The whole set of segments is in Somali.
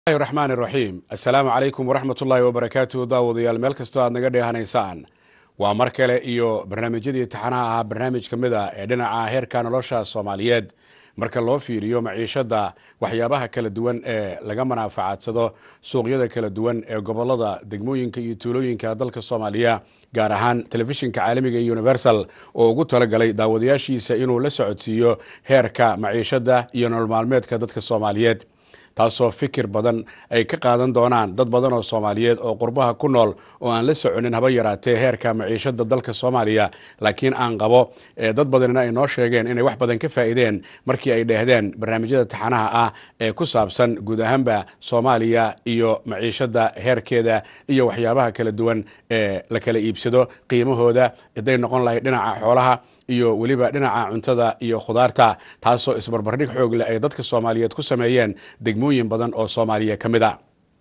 raxmaan raxiim assalaamu calaykum waraxmat ullaahi wabarakaatu daawadayaal meel kastoo aad naga dheehanaysaan waa mar kale iyo barnaamijyadii taxanaha ahaa barnaamij ka mid a ee dhinaca heerka nolosha soomaaliyeed marka loo fiiriyo maciishada waxyaabaha kala duwan ee laga manaafacadsado suuqyada kala duwan ee gobolada degmooyinka iyo tuulooyinka dalka soomaaliya gaar ahaan telefishinka caalamiga ee universal oo ugu talagalay daawadayaashiisa inuu la socodsiiyo heerka maciishada iyo nolol maalmeedka dadka soomaaliyeed taasoo fikir badan ay ka qaadan doonaan dad badan oo soomaaliyeed oo qurbaha ku nool oo aan la soconin haba yaraatee heerka maciishada dalka soomaaliya laakiin aan qabo dad badanina ay noo sheegeen inay wax badan ka faa'iideen markii ay dheehdeen barnaamijyada taxanaha ah ee ku saabsan guud ahaanba soomaaliya iyo maciishada heerkeeda iyo waxyaabaha kala duwan ee la kala iibsado qiimahooda haday noqon lahayd dhinaca xoolaha iyo weliba dhinaca cuntada iyo khudaarta taasoo isbarbardhig xoog leh ay dadka soomaaliyeed ku sameeyeen degmooyin badan oo soomaaliya ka mid a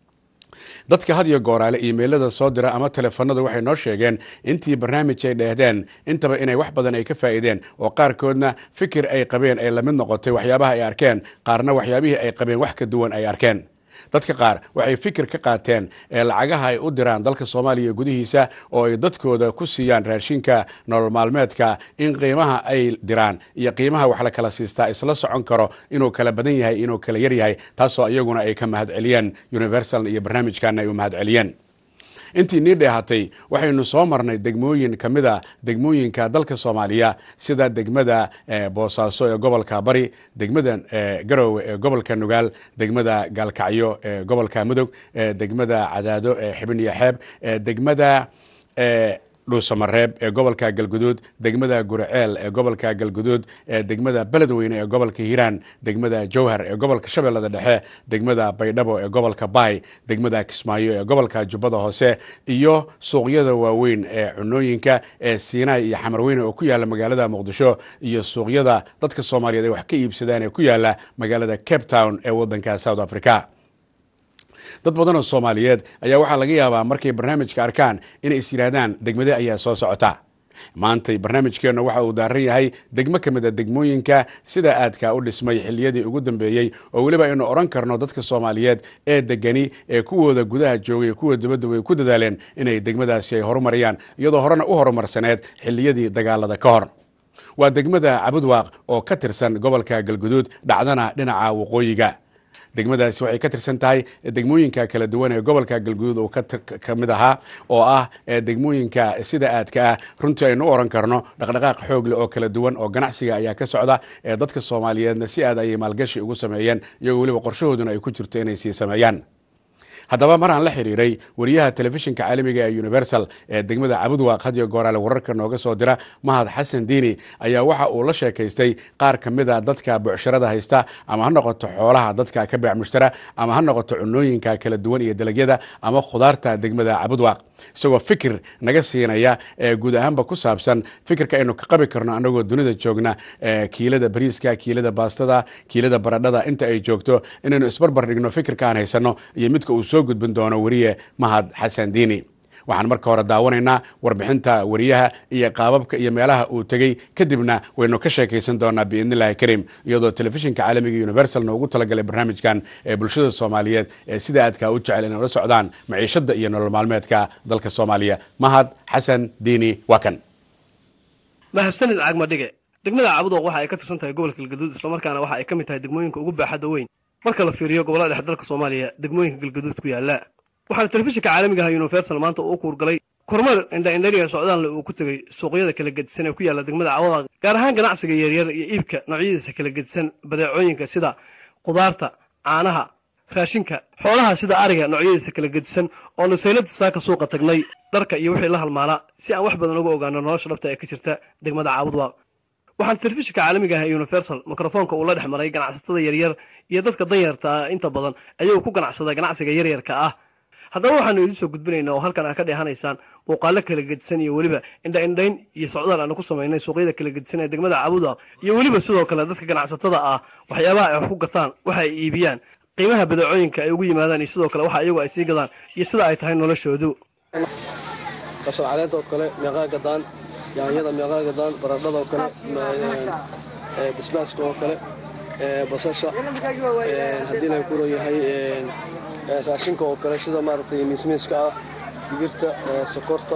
dadka had iyo gooraale iimeylada soo dira ama teleefanadu waxay noo sheegeen intii barnaamij ay dheehdeen intaba inay wax badan ay ka faa'iideen oo qaarkoodna fikir ay qabeen ay lamid noqotay waxyaabaha ay arkeen qaarna waxyaabihii ay qabeen wax ka duwan ay arkeen dadka qaar waxay fikir ka qaateen ee lacagaha ay u diraan dalka soomaaliya gudihiisa oo ay dadkooda ku siiyaan raashinka nolol maalmeedka in qiimaha ay diraan iyo qiimaha wax la kala siistaa isla socon karo inuu kala badan yahay inuu kala yar yahay taasoo iyaguna ay ka mahadceliyeen universal iyo barnaamijkana ay u mahadceliyeen intii nii dheehatay waxaynu soo marnay degmooyin ka mid a degmooyinka dalka soomaaliya sida degmada boosaaso ee gobolka bari degmada garowe ee gobolka nugaal degmada gaalkacyo ee gobolka mudug degmada cadaado ee xibin iyo xeeb degmada dhuusamareeb ee gobolka galguduud degmada guriceel ee gobolka galguduud degmada beledweyne ee gobolka hiiraan degmada jowhar ee gobolka shabeellada dhexe degmada baydhabo ee gobolka baay degmada kismaayo ee gobolka jubbada hoose iyo suuqyada waaweyn ee cunooyinka ee siinay iyo xamarweyne oo ku yaala magaalada muqdisho iyo suuqyada dadka soomaaliyeed ay wax ka iibsadaan ee ku yaala magaalada cape town ee wadanka south africa dad badan oo soomaaliyeed ayaa waxaa laga yaabaa markay barnaamijka arkaan inay is yidhaahdaan degmade ayaa soo socota maantay barnaamijkeennu waxa uu daaran yahay degmo ka mid a degmooyinka sida aadka u dhismay xilliyadii ugu dambeeyey oo weliba aynu odhan karno dadka soomaaliyeed ee degani ee kuwooda gudaha joogay kuwa dibadda way ku dadaaleen inay degmadaasi ay horumariyaan iyadoo horena u horumarsaneed xilliyadii dagaalada ka hor waa degmada cabudwaaq oo ka tirsan gobolka galguduud dhacdana dhinaca waqooyiga degmadaasi waxay ka tirsan tahay degmooyinka kala duwan ee gobolka galguduud uu ka mid ahaa oo ah degmooyinka sida aadka ah runtii aynu u oran karno dhaqdhaqaaq xoogle oo kala duwan oo ganacsiga ayaa ka socda ee dadka soomaaliyeedna si aad ayay maalgashi ugu sameeyeen iyagoo weliba qorshahooduna ay ku jirto inay sii sameeyaan haddaba maraan la xiriiray wariyaha telefishinka caalamiga ee universal ee degmada cabudwaaq hadiyo gooraale wararka nooga soo dira mahad xasan diini ayaa waxa uu la sheekaystay qaar ka mid a dadka bucsharada haysta ama ha noqoto xoolaha dadka ka beec mushtara ama ha noqoto cunooyinka kala duwan iyo dalagyada ama khudaarta degmada cabudwaaq isagoo fikir naga siinaya ee guud ahaanba ku saabsan fikirka aynu ka qabi karno anagoo dunida joogna kiilada bariiska kiilada baastada kiilada baradhada inta ay joogto inaynu isbarbar dhigno fikirka aan haysano iyo midka uu soo gudbin doono weriye mahad xasan diini waxaan marka hore daawanaynaa warbixinta wariyaha iyo qaababka iyo meelaha uu tegey kadibna waynu ka sheekaysan doonaa biidnillahi karim iyadoo telefishinka caalamiga universalna ugu talagalay barnaamijkan ee bulshada soomaaliyeed ee sida aadka u jecel inay ula socdaan maciishada iyo nolol maalmeedka dalka soomaaliya mahad xasan diini waa kan mahadsanid cagmadhige degmada cabudooq waxa ay ka tirsan tahay gobolka galgaduud islamarkaana waxa ay ka mid tahay degmooyinka ugu baaxadda weyn marka la fiiriyo gobollada dhexe dalka soomaaliya degmooyinka galgaduud ku yaalla waxaana telefishinka caalamiga aha universal maanta uu kuurgalay kormeer indha-indhariya socdaalna uu ku tegey suuqyada kala gedisan ee ku yaalla degmada cabudaq gaar ahaan ganacsiga yaryar iyo iibka noocyadiisa kala gedisan badeecooyinka sida khudaarta caanaha raashinka xoolaha sida ariga noocyadiisa kala gedisan oo nusaylada saaka suuqa tagnay dharka iyo wixii la halmaala si aan wax badan uga ogaano nolosha dhabta ee ka jirta degmada caabudwaaq waxaana telefishinka caalamiga ah ee universal mikrofoonka uu la dhex maray ganacsatada yaryar iyo dadka danyarta ah inta badan ayuu ku ganacsada ganacsiga yaryarka ah haddaba waxaanu idiin soo gudbinaynaa oo halkan aa ka dheehanaysaan muuqaalo kala gedisan iyo weliba indha-indhayn iyo socdaal aanu ku samaynay suuqyada kala gedisan ee degmada cabuda iyo weliba sidoo kale dadka ganacsatada ah waxyaabaha ay wax ku gataan waxa ay iibiyaan qiimaha badeecooyinka ay ugu yimaadaan iyo sidoo kale waxa iyagu ay sii gadaan iyo sida ay tahay noloshoodu kabsar caleenta oo kale meeqaa gadaan yaanyada meeqaa gadaan baradhada oo kale basbaaska oo kale basasha haddii la kuro yahay raashinka oo kale sida maaragtay miismiiska ah digirta sokorta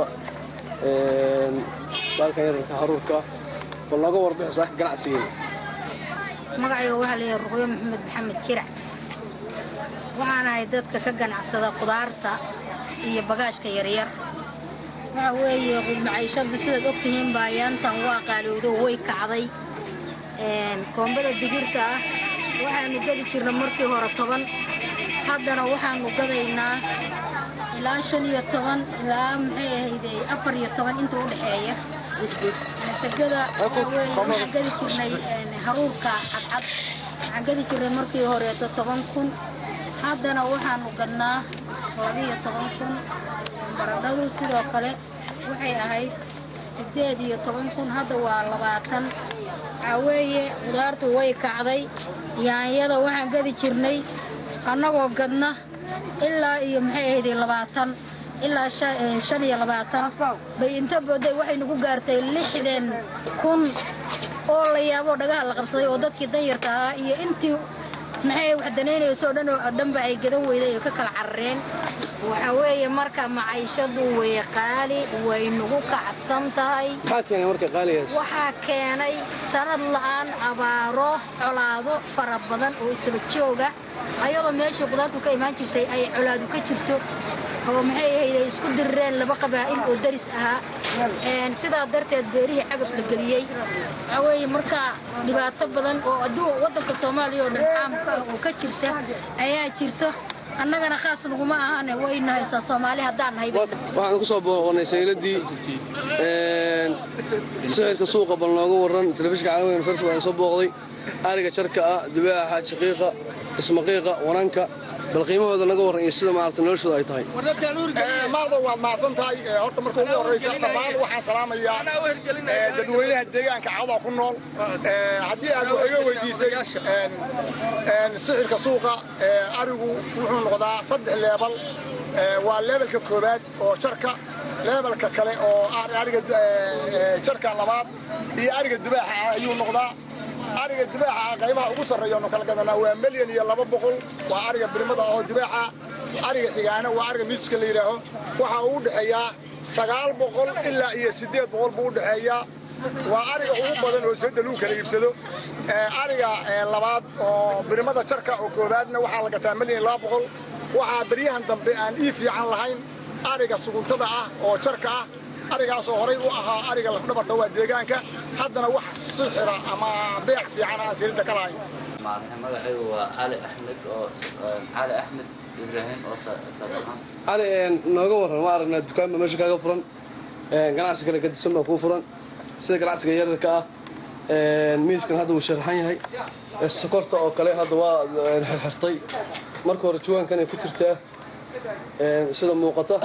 baalkan yararka haruurka bal nooga warbixisa ganacsigeena magacayga waxaa layahay ruqyo maxamed maxamed jirac waxaan ahay dadka ka ganacsada qudaarta iyo bagaashka yaryar waxa weeye qudmacaishadu sidaad og tihiin baa yaantan waa qaalowdo way kacday koombada digirta ah waxaanu gadi jirna markii hore toban haddana waxaanu gadaynaa ilaa shan iyo toban ilaa maxay ahayde afar iyo toban inta u dhexeeya masagada waxaan gadi jirnay haruurka cadcad waxaan gadi jirnay markii horeeto toban kun haddana waxaanu gadnaa labaiyo toban kun baradhadu sidoo kale waxay ahayd siddeed iyo toban kun hadda waa labaatan waxaa weeye qudaartu way kacday yaanyada waxaan gadi jirnay annagoo gadna ilaa iyo maxay ahayde labaatan ilaa shan iyo labaatan bay inta booday waxay nagu gaartay lixdan kun oo la yaaboo dhagaha la qabsaday oo dadkii danyarka ahaa iyo intii maxay wax danaynayso o dhan oo dhanba ay gadan weyday oo ka kala carareen waxaa weeye marka macaishadu way qaali way nagu kacsan tahay maxaa keenay marka qaaligaas waxaa keenay sanad la'aan abaaro colaado fara badan oo isdaba jooga ayadoo meeshii qudaartu ka imaan jirtay ay colaadu ka jirto oo maxay ahayd ay isku dirireen laba qabaa'il oo daris ahaa sidaa darteed beerihii cagaf la geliyey waxaa weeye marka dhibaato badan oo adduu waddanka soomaaliya oo dhan caamka ah oo ka jirta ayaa jirto annagana khaas naguma ahaane wayna haysaa soomaali haddaan nahay waxaan ku soo booqonnay sayladii sixirka suuqa bal nooga warran telefishinka caalamiga farsi waan soo booqday ariga jarka ah dubaaxa shaqiiqa ismaqiiqa wananka bal qiimahooda naga warran iyo sida maarata noloshooda ay tahay maado waad mahadsan tahay horta marka ugu horraysa dhammaan waxaan salaamayaa dadweynaha deegaanka cawda ku nool haddii aad wax iga weydiisay sixirka suuqa arigu wuxuu noqdaa saddex leebal waa leebelka koowaad oo jarka leebelka kale oo ariga jarka labaad iyo ariga dubaaxa ayuu noqdaa ariga dubaaxa qaybaha ugu sarreeya nu kala gadanaa waa milyan iyo laba boqol waa ariga birmada oo dubaaxa ariga xigaana waa ariga miiska la yidhaaho waxaa uu dhexeeyaa sagaal boqol ilaa iyo siddeed boqol buu u dhexeeyaa waa ariga ugu badan oo sida lagu kala iibsado ariga labaad oo birmada jarka oo koowaadna waxaa la gataa milyan iyo laba boqol waxaa beryahan dambe aan ii fiican lahayn ariga suguntada ah oo jarka ah arigaasoo horay u ahaa ariga lafdhabarta waa deegaanka haddana wax sixira ama beec fiican aan sirinta ka lahayn magacaygu waa cali axmed oo cali axmed ibraahim oo sadaxan cali nooga warran waa aragnaa dukaanba meesha kaaga furan ganacsi kale gadisan baa kuu furan sida ganacsiga yararka ah miiskan hadda wuu sharaxan yahay sokorta oo kale hadda waa xirxirtay marka hore juwaankanay ku jirtaa sida muuqata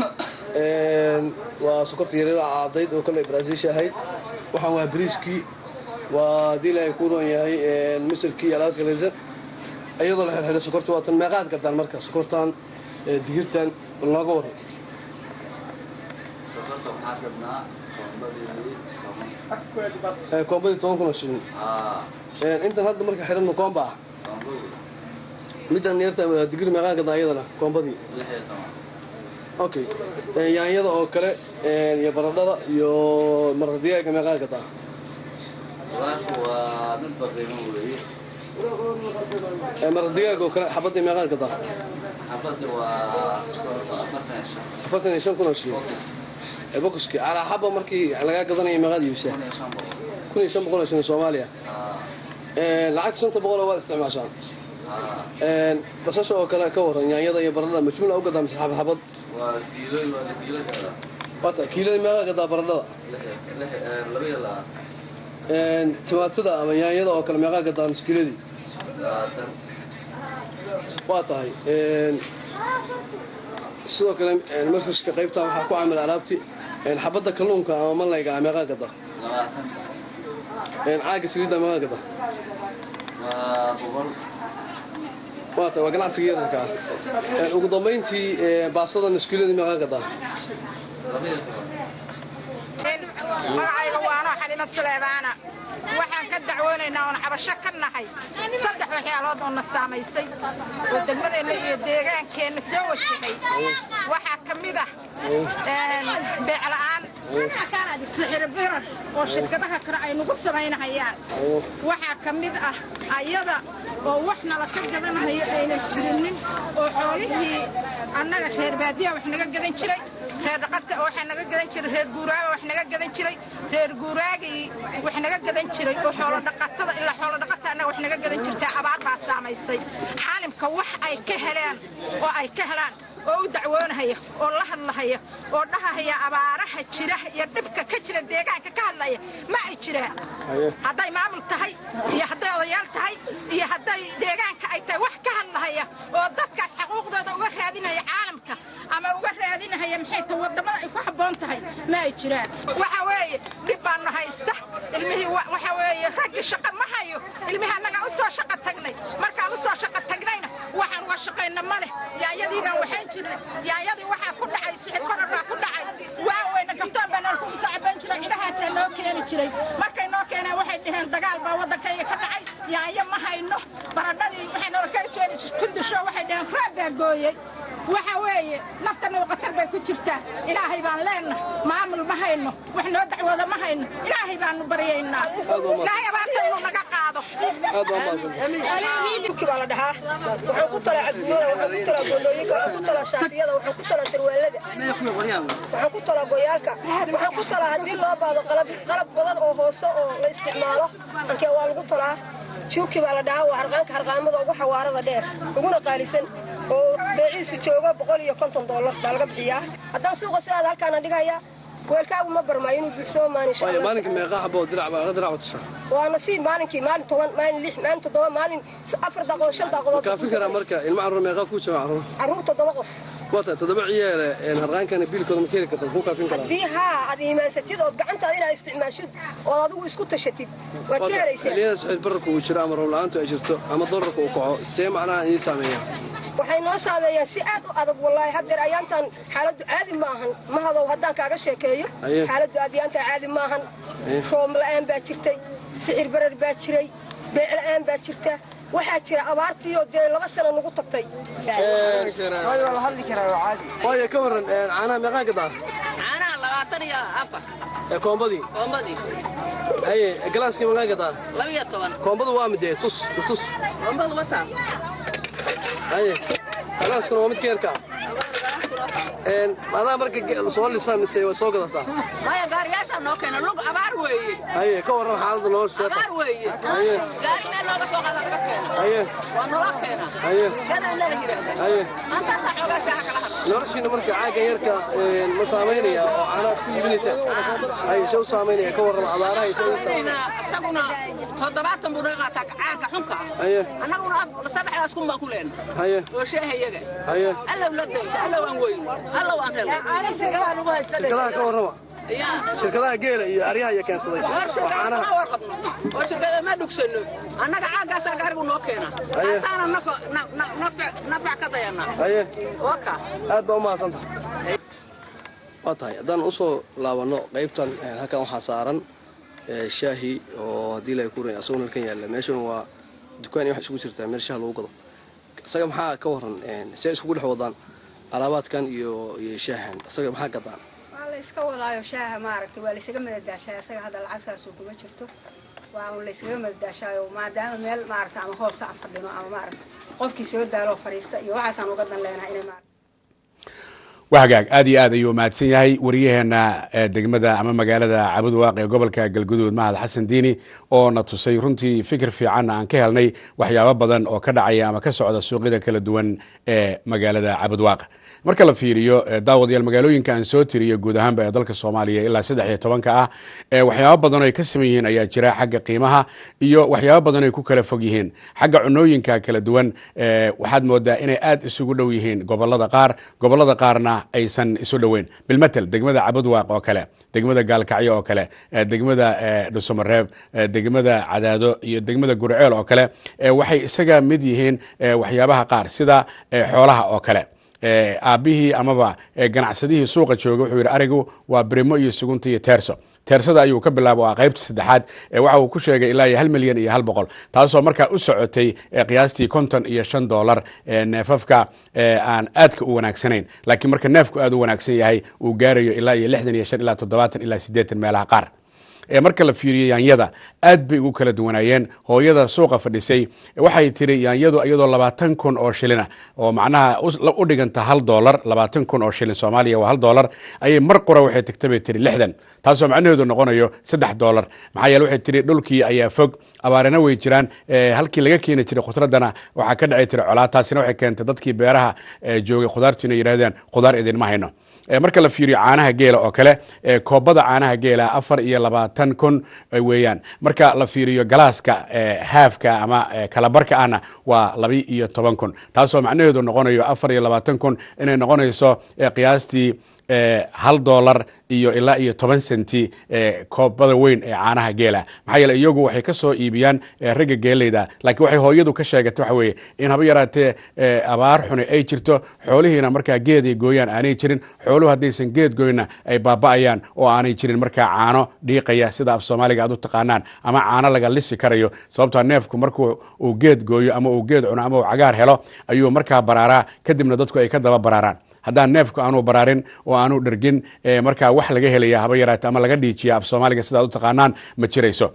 waa sokorta yaryar cadayd oo kale baraasiisha ahayd waxaan waa bariiskii waa haddii ilaahay ku roon yahay misirkii iyo alaabta kalaysan iyadoo la xirxiray sokorta waa tan meeqaad gadaan marka sokortan digirtan bal nooga warran sokorta waxaa gadnaa koombadii Eh, koombadii toban kun oo shilin intan hadda marka xiran koomba ah koombadii middan yarta digir meeqaa gadnaa iyadana koombadii lix iyo toban okay Eh, yaanyada oo kale eh, iyo baradhada iyo maraq digaaga meeqaa gadaa qudaartu waa mid baqiimo weeye Eh, maraq digaaga oo kale xabadii meeqaa gadaa xabadii waa sokorta afartan iyo shan afartan iyo shan kun oo shilin Eh, bokoski calaa xaba markii lagaa gadanaya meeqaad iibsaa kun iyo shan boqol kun iyo shan boqol oo shilin soomaaliya Eh, lacagta shanta boqol oo waad isticmaashaan Eh, basasha oo kale ka waran yaanyada iyo baradhada majmuula u gadaa mise xabad xabad waa kiilo waa kiilo gaada waata kiilada meeqaa gadaa baradhada lix lix laba iyo labaatan Eh, timaatada ama yaanyada oo kale meeqaa gadaa nuskiiladii labaatan waa tahay Een, sidoo kale een, marfishka qaybtan waxaa ku caamila alaabti een, xabadda kalluunka ama malayga ah meeqaa gada labaatan Een, caaga saliidda meeqaa gada waa boqol waa tahay waa ganacsiga yararka ah Een, ugu dambayntii een, baastada nuskiiladii meeqaa gada laba iyo toban magacayga waano xalimo suleebaana waxaan ka dacwoonaynaa oon cabasho ka nahay saddex waxyaalood oo na saamaysay oo degmadeenna iyo deegaankeenna soo wajahay waxaa ka mid ah beecla'aan sixir birar oo shirkadaha kale ay nagu samaynahayaan waxaa ka mid ah ayada oo wax nala ka gadanayo aynan jirinin oo xoolihii annaga reer baadiyaha wax naga gadan jiray reer dhaqadka waxaa naga gadan jiray reer guuraaga wax naga gadan jiray reer guuraagii wax naga gadan jiray oo xoolo dhaqatada ilaa xoolo dhaqata annaga wax naga gadan jirtaa abaar baa saamaysay caalimka wax ay ka heleen oo ay ka helaan oo u dacwoonahaya oo la hadlahaya oo dhahahaya abaaraha jira iyo dhibka ka jira deegaanka ka hadlaya ma ay jiraan hadday maamul tahay iyo hadday odayaal tahay iyo hadday deegaanka ay tahay wax ka hadlahaya oo dadkaas xaquuqdooda uga raadinaya caalamka ama uga raadinahaya maxay tahay wadamada ay ku habboon tahay ma ay jiraan waxa weeye dhib baanu haysta ilmihii waxa weeye raggii shaqa ma hayo ilmihii annaga u soo shaqa tagnay markaan u soo shaqa tagnayna waxaan uga shaqayna ma leh yaayadii baan waxayn jirnay yaayadii waxaa ku dhacay sixir barar baa ku dhacay waa weyna gabtoon baa nool ku musaacabayn jiray cidahaasaa noo keeni jiray markay noo keeneen waxay dhaheen dagaal baa waddankayga ka dhacay yaayo ma hayno baradhadii waxay noola ka jeeni kundusho waxay dhaheen raab baa gooyey waxa weeye naftana qatar bay ku jirtaa ilaahay baan leenna maamul ma hayno wax noo dacwooda ma hayno ilaahay baanu baryaynaa ilaahay abaarta inuu naga qaado dhulkii baa la dhahaa wuxuu ku talaa cadbuurada wuxuu ku talaa gondooyinka wuxuu ku talaa shaatiyada wuxuu ku talaa sarwaalada wuxuu ku talaa goyaalka wuxuu ku talaa haddii loo baado qalab qalab badan oo hoose oo la isticmaalo ankee waa lagu talaa juuki baa la dhahaa waa harqaanka harqaamada ugu xawaarada dheer uguna qaalisan oo beeciisu joogo boqol iyo konton dollar baa laga bixiyaa haddaan suuqa sidaada halkaana dhigayaa weelkaagu ma barmaayo inuu buuxsamo maalin insha allah maalinka meeqa xabo dirac baa dirac wata waa nasiib maalinkii maalin toban maalin lix maalin toddoba maalin afar daaqadood shan daaqadood kaafin karaa marka ilma carruur meeqa ku jooga carruur carruur toddoba qof wata toddoba ciyaale harqaankana biilkooda ma keeni karta kuu kaafin karaa haddii haa aad iimaansatid ood gacantaada inaad isticmaashid ood adigu isku tashatid waad ka helaysaa xilliyada sixir bararka uu jiro ama roob-la'aantu ay jirto ama dolarka uu kaco see macnaha idiin saameeya waxay noo saameeyeen si aad u adag wallaahi haddeer ayaantan xaaladdu caadi ma ahan mahadow haddaan kaaga sheekeeyo xaaladdu aadyaantaa caadi ma ahan roob la'aan baa jirtay sixir barar baa jiray beec la'aan baa jirta waxaa jira abaartiioo dee laba sano nagu tagtay waayo ka warran caanaha meeqaa gadaa caanaha labaatan iyo afar koombadii koombadii haye galaaskii meeqaa gadaa labiyo toban koombadu waa midee tus tus koombadu wataa haye galaaskuna waa mid keerka adaa marka soo lisaa mise waa soo gadataa maya gaariyaashaa noo keena lug abaar weeye haye ka warran xaaladda nolosha abaar weeye haye gaari meel looga soo qaada laga keena haye waa naloo keena haye gadana la yidhaahda haye maantaasaa xoogaa shaaha kala hadla noloshiina marka caagga yarka ma saamaynaya oo caanaad ku iibinaysaa haye se u saamaynaya ka warran abaaraha se u saamaynaya isaguna toddobaatan buu naga qaataa caanka xunka ah haye annaguna saddexdaas kun baan ku leena haye oo sheeha iyaga haye allow la dayta allow aan weyn allow aan helay shirkadaha ka warrama shirkadaha geela iyo aryaha iyo keensaday oo caanaha warqabno oo shirkada ma dhugsano annaga caagaasaa gaarigu noo keena Haye. kaasaana nafac ka dayana haye waka aad baa u mahadsanta waa tahay haddaan usoo laabanno qaybtan eh, halkan waxaa saaran eh, shaahi oo haddii la ku ran asagoo halkan yaalla meeshuna waa dukaan iyo wax isugu jirtaa meel shaah lagu gado isaga maxaa ka warran eh, see iskugu dhex wadaan alaabaadkan iyo iyo shaahan isaga maxaa gadaan waa la iska wadaayo shaaha maaragtay waa la isaga madadaashaa isaga hadda lacag saasoo kuma jirto waa un la isaga madadaashaayo maadaama meel maaragta ama hoos aan fadhino ama maaragta qofkii soo daaloo fadhiista iyo waxaasaan uga dan leenahay inay maaragta waa hagaag aad iyo aad ayuu mahadsan yahay waryaheena ee degmada ama magaalada cabudwaaq ee gobolka galguduud mahad xasan diini oo na tusay runtii fikir fiicanna aan ka helnay waxyaabo badan oo ka dhacaya ama ka socda suuqyada kala duwan ee magaalada cabudwaaq marka la fiiriyo eh, daawadayaal magaalooyinka aan soo tiriyo guud ahaanba ee dalka soomaaliya ilaa saddex iyo tobanka ah ee waxyaabo badan oo ay ka saman yihiin ayaa jira xagga qiimaha iyo waxyaabo badan ay ku kala fog yihiin xagga cunooyinka kala duwan eh, waxaad moodaa inay aad isugu dhow yihiin gobolada qaar gobolada qaarna aysan isu dhoweyn bilmatel degmada cabudwaaq oo kale degmada gaalkacyo oo kale eh, degmada eh, dhusumareeb eh, degmada cadaado iyo degmada gurceel oo kale eh, waxay isaga mid yihiin eh, waxyaabaha qaar sida eh, xoolaha oo kale aabbihii amaba ganacsadihii suuqa jooga wuxuu yidhi arigu waa brimo iyo sugunta iyo teerso teersada ayuu ka bilaaba waa qaybta saddexaad waxa uu ku sheegay ilaa iyo hal milyan iyo hal boqol taasoo markaa u socotay qiyaastii konton iyo shan dollar neefafka aan aadka u wanaagsanayn laakiin marka neefku aad u wanaagsan yahay uu gaarayo ilaa iyo lixdan iyo shan ilaa toddobaatan ilaa siddeetan meelaha qaar marka la fiiriyo yaanyada aad bay ugu kala duwanaayeen hooyada suuqa fadhisay waxay tiri yaanyadu iyadoo labaatan kun oo shilina oo macnaha u dhiganta hal dolar labaatan kun oo shilin soomaaliya waa hal dolar ayay mar qura waxay tagta bay tiri lixdan taasoo macnaheedu noqonayo saddex dolar maxaa yeele waxay tiri dhulkii ayaa fog abaarina way jiraan halkii laga keeni jiray khudradana waxaa ka dhacay tiri colaa taasina waxay keentay dadkii beeraha joogay khudaartu inay yidhahdeen khudaar idinma hayno marka la fiiriyo caanaha geela oo kale koobada caanaha geela afar iyo labaatan kun weeyaan marka la fiiriyo galaaska haafka ama kalabarka ahna waa laba iyo toban kun taasoo macnaheedu noqonayo afar iyo labaatan kun inay noqonayso qiyaastii hal dolar iyo ilaa iyo toban senti koobada weyn ee caanaha geela maxaa yeele iyagu waxay ka soo iibiyaan ragga geeleyda laakiin waxay hooyadu ka sheegatay waxa weeye in haba yaraatee abaar xuni ay jirto xoolihiina markaa geed ay gooyaan aanay jirin xooluhu haddaysan geed goyna ay baaba'ayaan oo aanay jirin markaa caano dhiiqaya sida af soomaaliga aad u taqaanaan ama caano laga lisi karayo sababtoo neefku markuu uu geed gooyo ama uu geed cuno ama uu cagaar helo ayuu markaa baraaraa kadibna dadku ay ka daba baraaraan haddaan neefku aanu baraarin oo aanu dhergin markaa wax laga helaya haba yaraate ama laga dhiijiya af soomaaliga sidaad u taqaanaan ma jirayso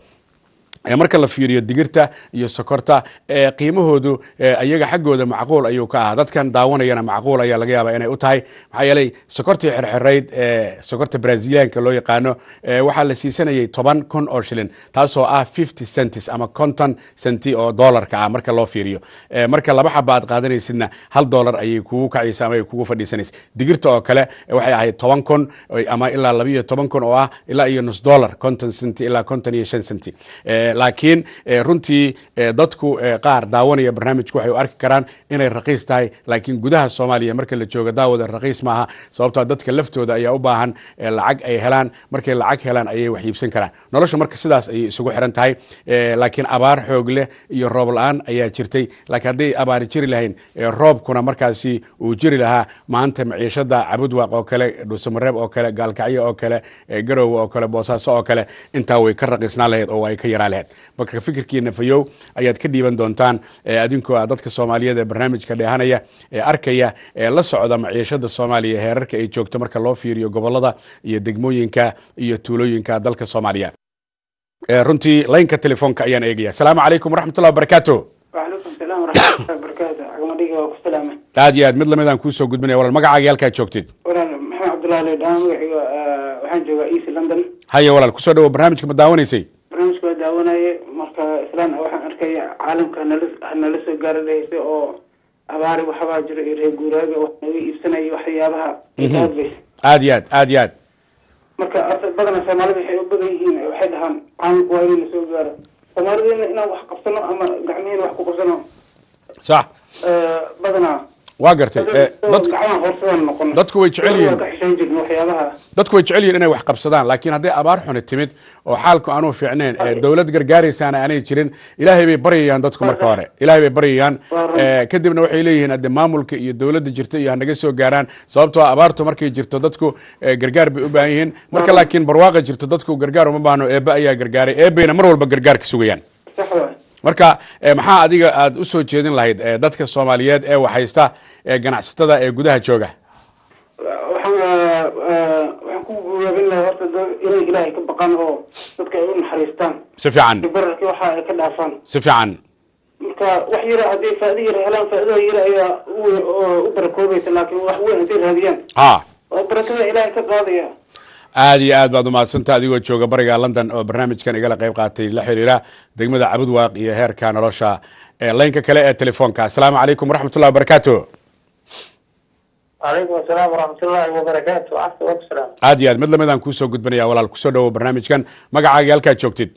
marka la fiiriyo digirta iyo sokorta qiimahoodu iyaga xaggooda macquul ayuu ka ahaa dadkan daawanayana macquul ayaa laga yaaba inay u tahay maxaa yeelay sokortii xirxirayd sokorta brazilianka loo yaqaano waxaa la siisanayay toban kun oo shilin taasoo ah fifty centis ama konton centi oo dollarka ah marka loo fiiriyo marka laba xaba aad qaadanaysidna hal dollar ayay kugu kacaysa ama ay kugu fadhiisanaysa digirta oo kale waxay ahayd toban kun ama ilaa laba iyo toban kun oo ah ilaa iyo nus dollar konton centi ilaa konton iyo shan centi laakiin runtii dadku qaar daawanaya barnaamijku waxay u arki karaan inay raqiis tahay laakiin gudaha soomaaliya marka la joogo daawada raqiis maaha sababtoo dadka laftooda ayaa u baahan lacag ay helaan markay lacag helaan ayay wax iibsan karaan nolosha marka sidaas ayay isugu xiran tahay laakiin abaar xoog leh iyo roob la-aan ayaa jirtay laakiin hadday abaari jiri lahayn roobkuna markaasi uu jiri lahaa maanta maciishada cabudwaaq oo kale dhuusamareeb oo kale gaalkacyo oo kale garowe oo kale boosaaso oo kale intaa way ka raqiisnaan lahayd oo ay ka yaraan lahayd marka fikirkiina fayow ayaad ka dhiiban doontaan adinkoo a dadka soomaaliyeed ee barnaamijka dheehanaya ee arkaya ee la socda maciishada soomaaliya heerarka ay joogto marka loo fiiriyo gobolada iyo degmooyinka iyo tuulooyinka dalka soomaaliya runtii laynka telefoonka ayaan eegaya asalaamu calaykum waraxmatullah wabarakaatu wacalaykum salaam waraxmatullahi wabarakaatu cagmadhiga waa ku salaama aad iyo aad mid lamid aan kuusoo gudbinaya walaal magacaaga halkaad joogtid walaal maxamed cabdullahi leedhaan magaciga waxaan joogaa east london haya walaal kusoo dhawo barnaamijka ma daawanaysay barnaamijka waa daawanaye marka islaan waxaan arkaya caalamka hanala hanala soo gaaranaysay oo abaari waxbaa jiro iyo reer guuraaga wax naga iibsanaya waxyaabaha aadbays aad iyo aad aad iyo aad marka badana soomaalida waxay u badan yihiin waxay dhahaan caalamka waa inuu soo gaaro soomaalidina inaan wax qabsano ama gacmihiina wax ku qabsano sax badanaa waa gartay dadku gacmaha horsadaan noqon dadku way jecel yihiin ka xishoon jirna waxyaabaha dadku way jecel yihiin inay wax qabsadaan laakiin hadday abaar xuni timid oo xaalku aanu fiicnayn dowlad gargaaraysaana aanay jirin ilaahay bay baryayaan dadku marka hore ilaahay bay baryayaan kadibna waxay leeyihiin hadde maamulka iyo dowladda jirta iyo hanaga soo gaaraan sababtoo abaartu markay jirto dadku gargaar bay u baahan yihiin marka laakiin barwaaqa jirto dadku gargaar uma baahno eebe ayaa gargaaray eebayna mar walba gargaar ka sugayaan sax waay marka maxaa adiga aada u soo jeedin lahayd dadka soomaaliyeed ee waxhaysta ee ganacsatada ee gudaha jooga waxaan waxaan ku guubaabin lahaa horta dad inay ilaahay ka baqaan oo dadka ay u naxariistaan si fiican bararkii waxa ay ka dhaafaan si fiican marka wax yara hadday faa'ido yara helaan faa'iidada yara ayaa u u barakoobaysa laakiin wax weyn hadday raadiyaan ha oo barakada ilaahay ka qaadaya aad iyo aad baad umahadsanta adigoo jooga bariga london oo barnaamijkan igala qayb qaatay la xiriira degmada cabudwaaq iyo heerka nolosha laynka kale ee telefoonka asalaamu calaykum waraxmatullahi wabarakaatu calaykum asalaam waraxmatullaahi wabarakaatu cafsi wasalaam aad iyo aad mid lamid aan kuusoo gudbinaya walaal kusoo dhawo barnaamijkan magacaaga halkaad joogtid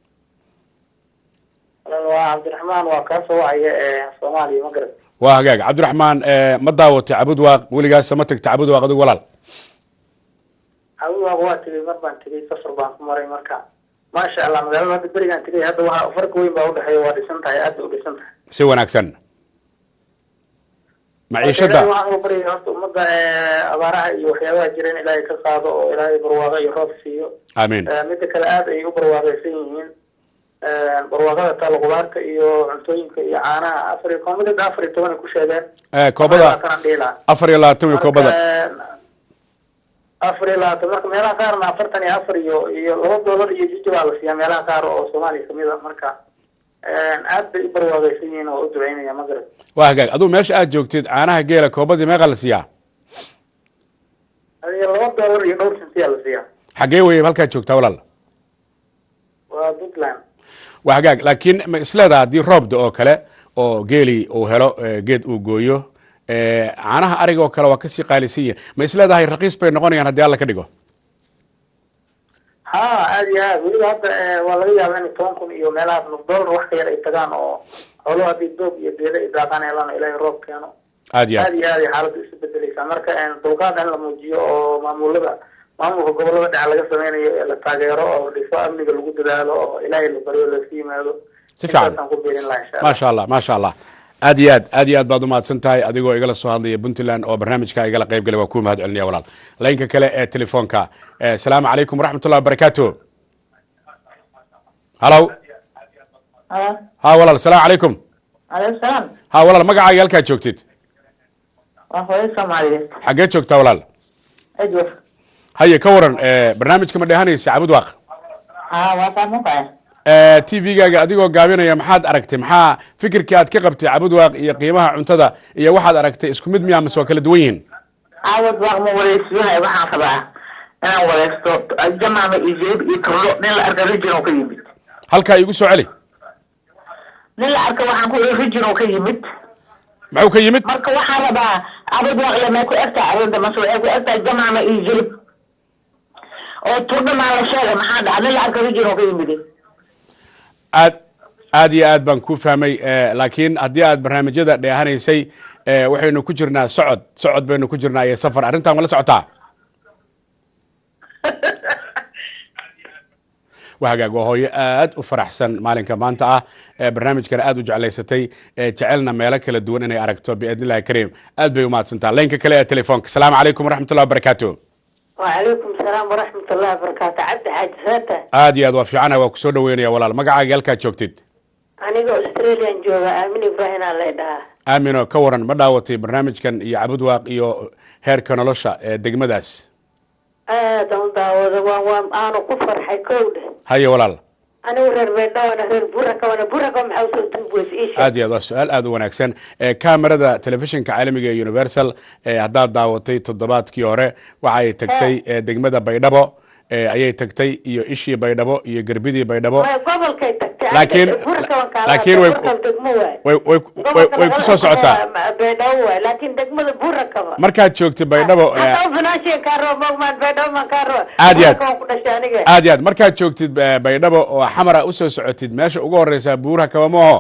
waa cabdiraxmaan waa kaa soo wacaya ee soomaaliya magarad waa hagaag cabdiraxmaan ma daawatay cabudwaaq weligaasa ma tagta cabudwaaq adigu walaal cabudwaaq waa tegay mar baan tegay safar baan ku maray marka maasha allah magaalada hadda berigaan tegay hadda waxaa farqi weyn baa udhexeeya waa dhisan tahay aad bay u dhisan tahay si wanaagsan maciishada Ilaahay waxaan uga baryaya horta ummadda eh, abaaraha iyo waxyaabaha jira in ilaahay ka qaado oo ilaahay barwaaqo iyo roob siiyo amiin Eh, midda kale aad ay u barwaaqaysan yihiin Eh, barwaaqada taalo qudaarta iyo cuntooyinka iyo caanaha afar iyo koomidad afar iyo toban ay ku sheegeen Eh, koobada Labaatan dhihi lahaa. afar iyo labaatan wey koobada Marka, afar iyo labaatan marka meelaha qaarna afartan iyo afar iyo iyo laba doolar iyo jiji baa la siiyaa meelaha qaar oo soomaaliya kamid a marka eh, aad bay u barwaaqaysan yihiin oo u duceynaya magarad waa hagaag aduu meesha aad joogtid caanaha geela koobadii meeqa la siiyaa adiga laba doolar iyo dhowr sentiyaa la siiyaa xaggee weye halkaad joogtaa walaal waa puntland waa hagaag laakiin ma isleedaha haddii roobda oo kale oo geeli uu helo eh, geed uu gooyo eh, caanaha ariga oo kale waa kasii qaalisan yihin ma isleedahay raqiis bay noqonayaan haddii alla ka dhigo ha aad iyo aad weliba hadda eh, waa laga yaaba in toban kun iyo meelahaas nus doolar wax ka yar ay tagaan oo xooluhu haddii doog iyo geeda ay daaqaan helaan oo ilaahay roob keeno aad iyo aad aad iyo aad ay xaaladdu isu bedeleysaa marka eh, dulqaad in la muujiyo oo maamulada maamulka gobolada dhexe laga sameynayo ee la taageero oo dhiso amniga lagu dadaalo oo ilaahay la baryo laska yimaado Si fiican. intaasaan ku biirin lahaa insha allah maasha allah maasha allah aad iyo aad aad iyo aad baad umahadsan tahay adigoo igala soo hadlaya puntland oo barnaamijka igala qayb galay waa kuu mahad celinaya walaal laynka kale ee telefoonka Eh, asalaamu calaykum waraxmat ullahi wabarakaatu halow ha walaal asalaamu calaykum aleykum salaam ha walaal magacaaga halkaad joogtid waa hooyo soomaaliyeed xaggee joogtaa walaal edward haye ka waran eh, barnaamijka ma dheehanaysa cabud waaq haa waa saamuqaya t v-gaaga adigoo gaabinaya maxaad aragtay maxaa fikirkii aad ka qabtay cabud waaq iyo qiimaha cuntada iyo waxaad aragtay isku mid miyaa mase waa kala duwan yihiin caawad waaq ma wareysyahay waxaan rabaa inaan wareysto jamaama iyo jeeb iyo turdho nin la arka rijin oo ka yimid halkaa igu soo celi nin la arka waxaan ku iri rijin oo ka yimid muxuu ka yimid marka waxaan rabaa caawad waaq le may ku egtahay arrinta mase waxay ku egtahay jamaama iyo jeeb oo turdho maa la sheegay maxaa dhaca nin la arka rijin oo ka yimid aad aad iyo aad baan ku fahmay eh, laakiin haddii aad barnaamijyada dheehanaysay eh, waxaynu ku jirnaa socod socod baynu ku jirnaa iyo safar arrintan ma la socotaa waa hagaag waa hooyo aad u faraxsan maalinka maanta ah ee barnaamijkana aad u jeclaysatay ee jecelna meelo kala duwan inay aragto biidn illahi kariim aad bay umahadsantaa laynka kale ee telefoonka asalaamu calaykum waraxmat ullahi wabarakaatu وعليكم السلام ورحمة الله وبركاته عبد حاج فاتح aad iyo aad waa fiicana waa kusoo dhaweynaya walaal magacaaga halkaad joogtid أنا أستراليا جوغا آمين إبراهيم الله يدها aamino ka waran ma dhaawatay barnaamijkan iyo cabud waaq iyo heerka nolosha ee degmadaas آدم داود وان أنا كفر حيكود haye walaal أنا ورر بينا وأنا ورر بركة وأنا بركة محوسة تنبوس إيش aad iyo aad waa su-aal aad u wanaagsan ee kamerada telefishinka caalamiga ee universal ee haddaad daawatay toddobaadkii hore waxay tagtay ee degmada baydhabo ee ayay tagtay iyo ishii baydhabo iyo gerbidii baydhabo ما قبل كي تكتي لكن بركة وان لكن way بركة دقموة way way way way ku soo socotaa بيدوة لكن دقمة بركة markaad joogtay baydhabo ee حتى فناشي كارو مغمان بيدوة ما كارو عاد ياد. بركة وان كدشانية aad iyo aad markaad joogtid eh, baydhabo oo xamara usoo socotid meesha ugu horeysa buuraha kaba mooho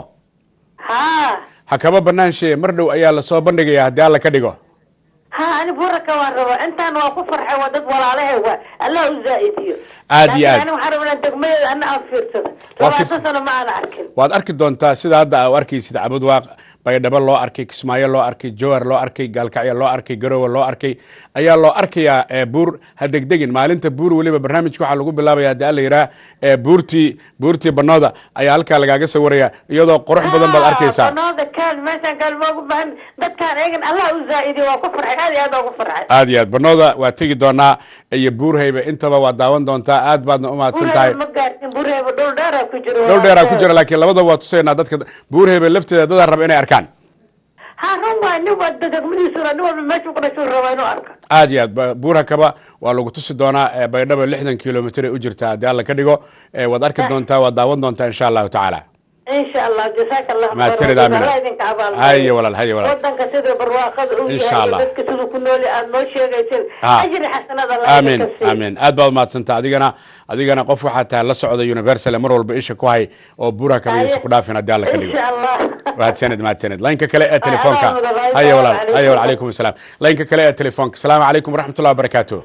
ها ha kaba banaanshe mar dhow ayaa lasoo bandhigaya haddii alla ka dhigo ها أنا بركة وان ربا أنت أنا وكفر حوادث ولا عليه هو الله زائديو عاد ياد. أنا وحرم أن دقمة أنا أفيرتها waa لما firs- أتصل ما أنا أركن waad arki doontaa sida hadda u arkaysid cabud waaq baydhabo loo arkay kismaayo loo arkay jowar loo arkay gaalkacyo loo arkay garowe loo arkay ayaa loo arkayaa ee buur ha degdegin maalinta buur weliba barnaamijka waxaa lagu bilaabaya haddii alla yidhaha ee buurtii buurtii banooda ayaa halkaa lagaaga sawiraya iyadoo qurux badan baad arkaysaa banooda kaan meeshaan kaan moogu bahan dadkaan eegan allah u zaa'idiyo waa ku farxay aad iyo aad ugu farxay aad iyo aad banooda waa tegi doonaa iyo buurhayba intaba waad daawan doontaa aad baadna u mahadsan tahay bureeba ma gaartin bureeba dhul dheeraa ku jiro dhowr dheeraa ku jira laakiin labadaba waa tusaynaa dadka buurhayba lafteeda dadaa raba inay arkaan ha run waay nin waa degmadiisuna nin walba meeshuu ku dhashuu rabaa inuu arko aad iyo aad ba- buurha kaba waa lagu tusi doonaa ee baydhabo lixdan kilomitr ay u jirtaa haddii alla ka dhigo ee waad arki doontaa waad daawan doontaa insha allahu tacaala insha allah jazaaka allah mahadsanid khayr. aamina Allah idinka abaalmariyo. haye walaal haye walaal wadanka sida barwaaqada uu Insha yahay Allah. dadka siduu ku nooli aad noo sheegaysin Ha. ajri xasanad allah aamin idinka siiyo. aamin aad baad umahadsanta adigana adigana qof waxaa tahay la socda universal mar walba isha ku hay oo buurha kaba Haye. iisa ku dhaafin haddii alla ka dhigo insha allah mahadsanid mahadsanid laynka kale ee telefoonka adaa mudan, haye asalaamu walaal calaykum. haye walaal calaykum asalaam laynka kale ee telefoonka asalaamu calaykum waraxmatullahi wabarakaatu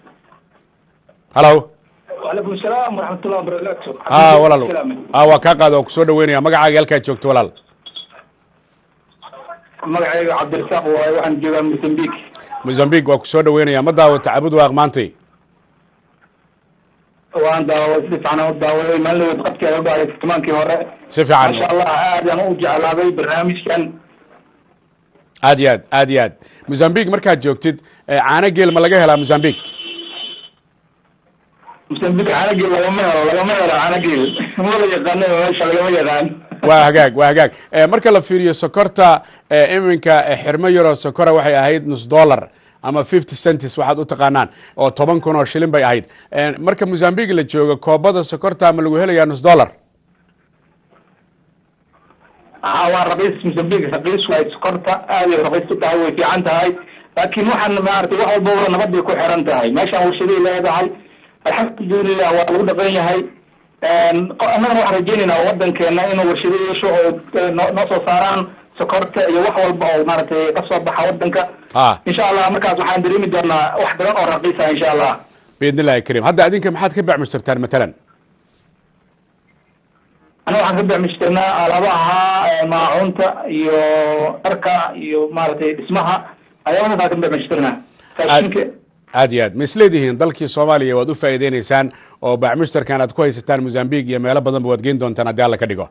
halow وعليكم السلام ورحمة الله وبركاته ha walaal ha waa kaa qaada oo kusoo dhaweynaya magacaaga halkaad joogto walaal magacayga cabdirasaaq waaye waxaan joogaa mozambique mozambique waa ku soo dhaweynaya ma daawata cabud waaq maantay waan daaway si fiican u daawaday maalin qadkeeda u dhacday furtimaankii hore si fiican maasha allah aad aan u jeclaaday barnaamijkan aad iyo aad aad iyo aad mozambique markaad joogtid eh, caano geel ma laga helaa mozambique mozambique caanageel lagama helo lagama helo caanageel mala yaqaano meesha lagama yaqaan waa hagaag waa hagaag Eh, marka la fiiriyo sokorta eh, iminka eh, xirmo yaroo sokora waxay ahayd nus dollar ama fifty centis waxaad u taqaanaan oo toban kun oo shilin bay ahayd Eh, marka mozambique la joogo koobada sokorta ma lagu helayaa nus dollar aa waa raqiis mozambique raqiis waay sokorta aad ay raqiis u tahay way fiican tahay laakiin waxaan maaragtay wax walba wala nabad bay ku xiran tahay meeshaan warshaday leedahay alxamdulilah waa lagu dhaqan yahay qo- annagana waxaan rajaynaynaa wadankeena inuu warshado yeesho oo eh, noo noo soo saaraan sokorta iyo wax walba oo maaragtay kasoo baxa wadanka ah insha allah markaas waxaan dareemi doonaa wax badan oo raqiisa insha allah biidn illahi kariim hadda adinka maxaad ka bacmushtartaan matalan anaga waxaan ka bacmishtirnaa alaabaha eh, maacuunta iyo dharka iyo maaragtay dhismaha ayaabadaas aan ka bacmishtirnaa raashinka aad iyo aad ma isleedihiin dalkii soomaaliya waad u faa'iideynaysaan oo bacmushtarkan aad ku haysataan mozambique iyo meelo badanba waad geyn doontaan haddii alla ka dhigo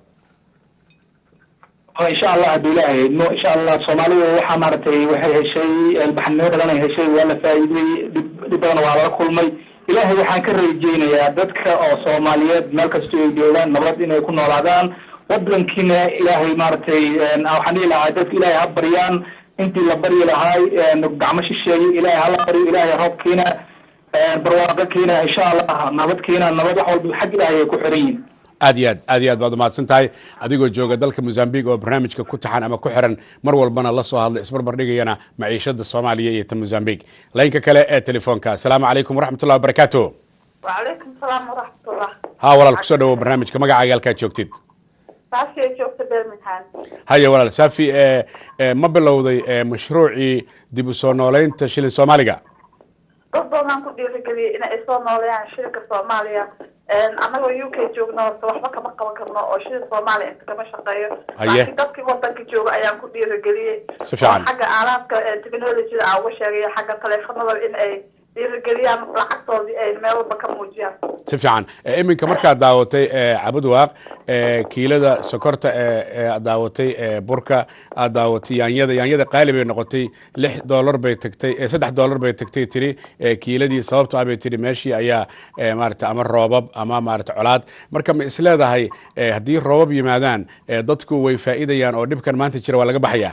oo insha allah hadduu ilaahay idmo insha allah soomaalida waxaa maaragtay waxay heshay ilbaxnimo badan ay heshay waa la faa'iidey dhib dhib badan waa lala kulmay ilaahay waxaan ka rajeynayaa dadka oo soomaaliyeed meel kastoo ay joogaan nabad inay ku noolaadaan wadankiina ilaahay maaragtay waxaan dhihi lahaa dadka ilaahay ha baryaan intii la baryi lahaay gacmo shisheeye ilaahay hala baryo ilaahay roob keena barwaaqo keena insha allah nabad keena nabad wax walba xag ilaahay ay ku xiran yihin aad iyo aad aad iyo aad baad umahadsan tahay adigoo jooga dalka mozambique oo barnaamijka ku taxan ama ku xiran mar walbana la soo hadla isbarbar dhigayana maciishada soomaaliya iyo ta mozambique laynka kale ee telefoonka asalaamu calaykum waraxmat ullahi wabarakaatu وعليكم السلام ورحمة الله ha walaal kusoo dhawow barnaamijka magacaaga halkaad joogtid saasi ay joogta birmingham haya walaal safi e e ma bilowday e mashruucii dib u soo nooleynta shilin soomaaliga dad badan ku dhiirigeliyay in ay soo nooleeyaan shilka soomaaliya annagoo u k joogno horta waxba kama qaban karno oo shilin soomaaliya inta kama shaqeeyo Haye. laakiin dadkii wadanka jooga ayaan ku dhiirigeliyey Si fiican. oo xagga aalaadka technologyda aan uga sheegay xagga taleefanada in ay dhiirigeliyaan lacagtoodii ay meel walba ka muujiyaan si fiican e, iminka markaad daawatay e, cabud waaq e, kiilada sokorta e, e, aad daawatay e, burka aad daawatay yaanyada yaanyada qaali bay noqotay lix dollar bay tagtay e, saddex dollar bay tagtay tiri e, kiiladii sababto ah bay tiri meeshii ayaa e, maarata ama roobab ama maarata colaad marka ma isleedahay e, haddii roobab yimaadaan e, dadku way faa'iidayaan oo dhibkan maanta jira waa laga baxayaa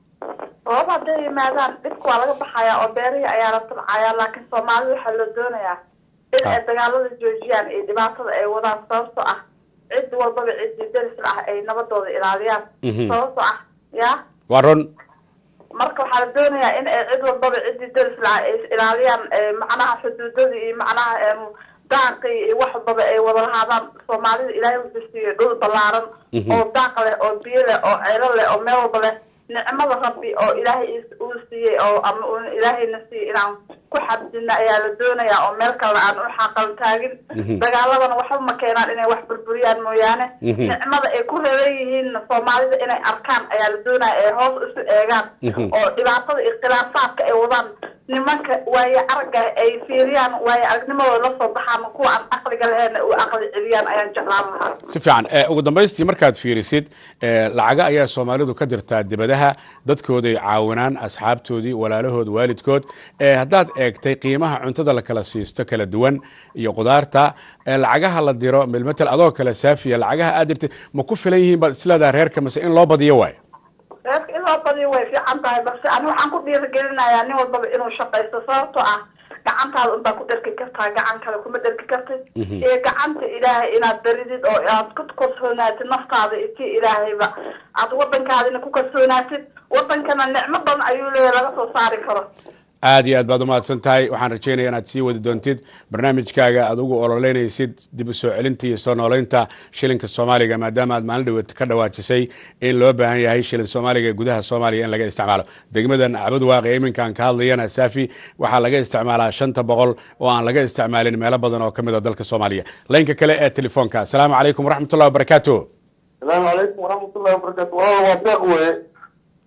rooba hadday yimaadaan dhibka waa laga baxayaa oo beerihii ayaa la tabcayaa laakiin soomaalida waxaa loo doonayaa in ay dagaalada joojiyaan iyo dhibaatada ay wadaan sababtoo ah cid walbaba ciddii derisla ah ay nabadooda ilaaliyaan Mhm. sababtoo ah ya waa run marka waxaa la doonayaa in ay cid walbaba ciddii derisla ah ay is ilaaliyaan eh, macnaha xuduudadii iyo macnaha em, daaqii iyo wax walbaba ay wada lahaadaan soomaalida ilaahay wuxuu siiyey dhul ballaaran Mhm. oo daaq leh oo biyo leh oo ceelo leh oo meel walba leh nicmada rabbi oo ilaahay is- uu siiyey oo ama uu ilaahayna siiyey inaan ku xabdina ayaa la doonayaa oo meel kale aan u xaqal taagin Mhm. dagaaladana waxba ma keenaan inay wax burburiyaan mooyaane Mhm. nicmada ay ku reeban yihiin soomaalida inay arkaan ayaa la doonaya ay hoos isu eegaan Mhm. oo dhibaatada iyo khilaafaadka ay wadaan nimanka waaye aragga ay fiiriyaan waaye aragnimadooda la soo baxaan kuwa aan aqliga lahayn u aqli celiyaan ayaan jeclaan lahaa si fiican e, ugu dambaystii markaad fiirisid e, lacaga ayaa soomaalidu ka dirtaa dibadaha dadkooday caawinaan asxaabtoodii walaalahood waalidkood e, haddaad eegtay qiimaha cuntada la kala siisto kala duwan iyo qudaarta e, lacagaha la diro milmetel adoo kale saafiya lacagaha aad dirtay ma ku filan yihiin baad isleedaha reerka mase in loo badiyo waay reerka in loo badiyo way fiican tahay balse ani waxaan ku dhiirigelinayaa nin walbaba inuu shaqaysto sababtoo ah gacantaada unbaa ku dherki kartaa gacan kale kuma dherki kartid Mhm. iyo gacanta ilaahay inaad baridid oo aad ku kalsoonaatid naftaada iyo tii ilaahayba aad wadankaadina ku kalsoonaatid wadankana nicmo badan ayuu leeyahay laga soo saari karo aad iyo aad baad umahadsan tahay waxaan rajeynaya inaad sii wadi doontid barnaamijkaaga aad ugu ololeynaysid dib u soo celinta iyo soo nooleynta shilinka soomaaliga maadaama aad maalin dhaweed ka dhawaajisay in loo baahan yahay shilin soomaaliga ee gudaha soomaaliya in laga isticmaalo degmadan cabud waaqi ee iminkaan ka hadlayana saafi waxaa laga isticmaalaa shanta boqol oo aan laga isticmaalin meelo badan oo ka mid a dalka soomaaliya laynka kale ee telefoonka asalaamu calaykum waraxmat ullahi wabarakaatu السلام عليكم ورحمة الله وبركاته والله waa deeq weye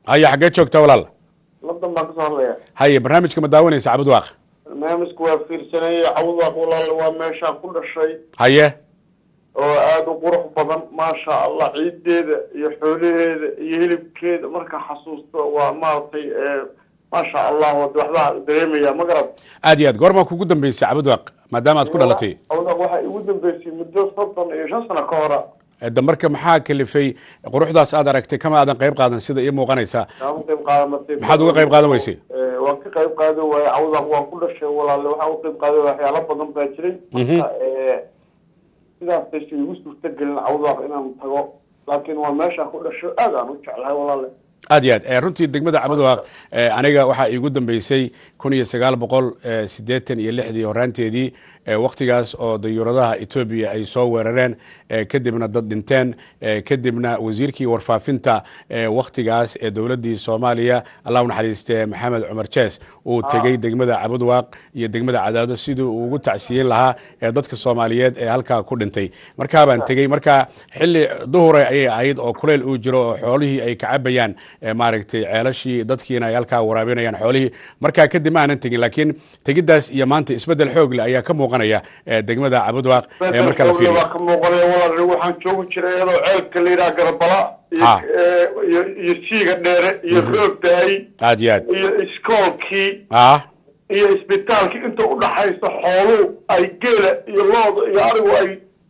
haya xaggee joogta walaal ladan baan kasoo hadlaya haye barnaamijka ma daawanaysa cabudwaaq barnaamijku waa fiirsanayay cawdaq walaal waa meeshaan ku dhashay haye oo aada u qurux badan maasha allah ciideeda iyo xoolaheeda iyo hilibkeeda marka xasuusto waa maaragtay maasha allah wad waxbaa dareemaya ma garad aad iyo aad goormaa kugu dambeysay cabudwaaq maadaama aad ku dhalatay cawdaq waxaa igu dambeysay muddo soddon iyo shan sano ka hora da marka maxaa kalifay quruxdaas aad aragtay kama aadan qayb qaadan sida ii muuqanaysa kama qayb qaadanatay maxaad uga qayb qaadan weysay waan ka qayb qaadan waaye cawdaq waan ku dhashay walaale waxaan uga qayb qaadan waaya waxyaalo badan baa jiray marka sidaas aysa igu suurta gelin cawdaq inaan tago laakiin waa meeshaan ku dhasho aad aan u jeclahay walaale aad iyo aad runtii degmada cabudwaaq aniga waxaa iigu dambeysay kun iyo sagaal boqol siddeetan iyo lixdii horaanteedii waktigaas oo dayuuradaha etoobiya ay soo weerareen kadibna dad dhinteen kadibna wasiirkii warfaafinta waktigaas ee dowladdii soomaaliya allah u naxariiste maxamed cumar jees uu tegey degmada cabudwaaq iyo degmada cadaado sidii uu ugu tacsiyin lahaa ee dadka soomaaliyeed ee halkaa ku dhintay markaa baan tegey marka xilli duhure ayay ahayd oo kuleyl uu jiro oo xoolihii ay kacabayaan maaragtay ceelashii dadkiina ay halkaa waraabinayaan xoolihii markaa kadib ma aanan tegin laakiin tegiddaas iyo maanta isbeddel xoogle ayaa ka muuqanaya degmada cabudwaaq marka la fiiriyo waa ka muuqanaya walaal waxaan joogi jiray iyadoo ceelka la yidhaha garbala iyo iyo siiga dheere iyo roogdaay aad iyo aad iyo iskoolkii ah iyo isbitaalkii inta udhaxaysa xooluhu ay geela iyo looda iyo arigu ay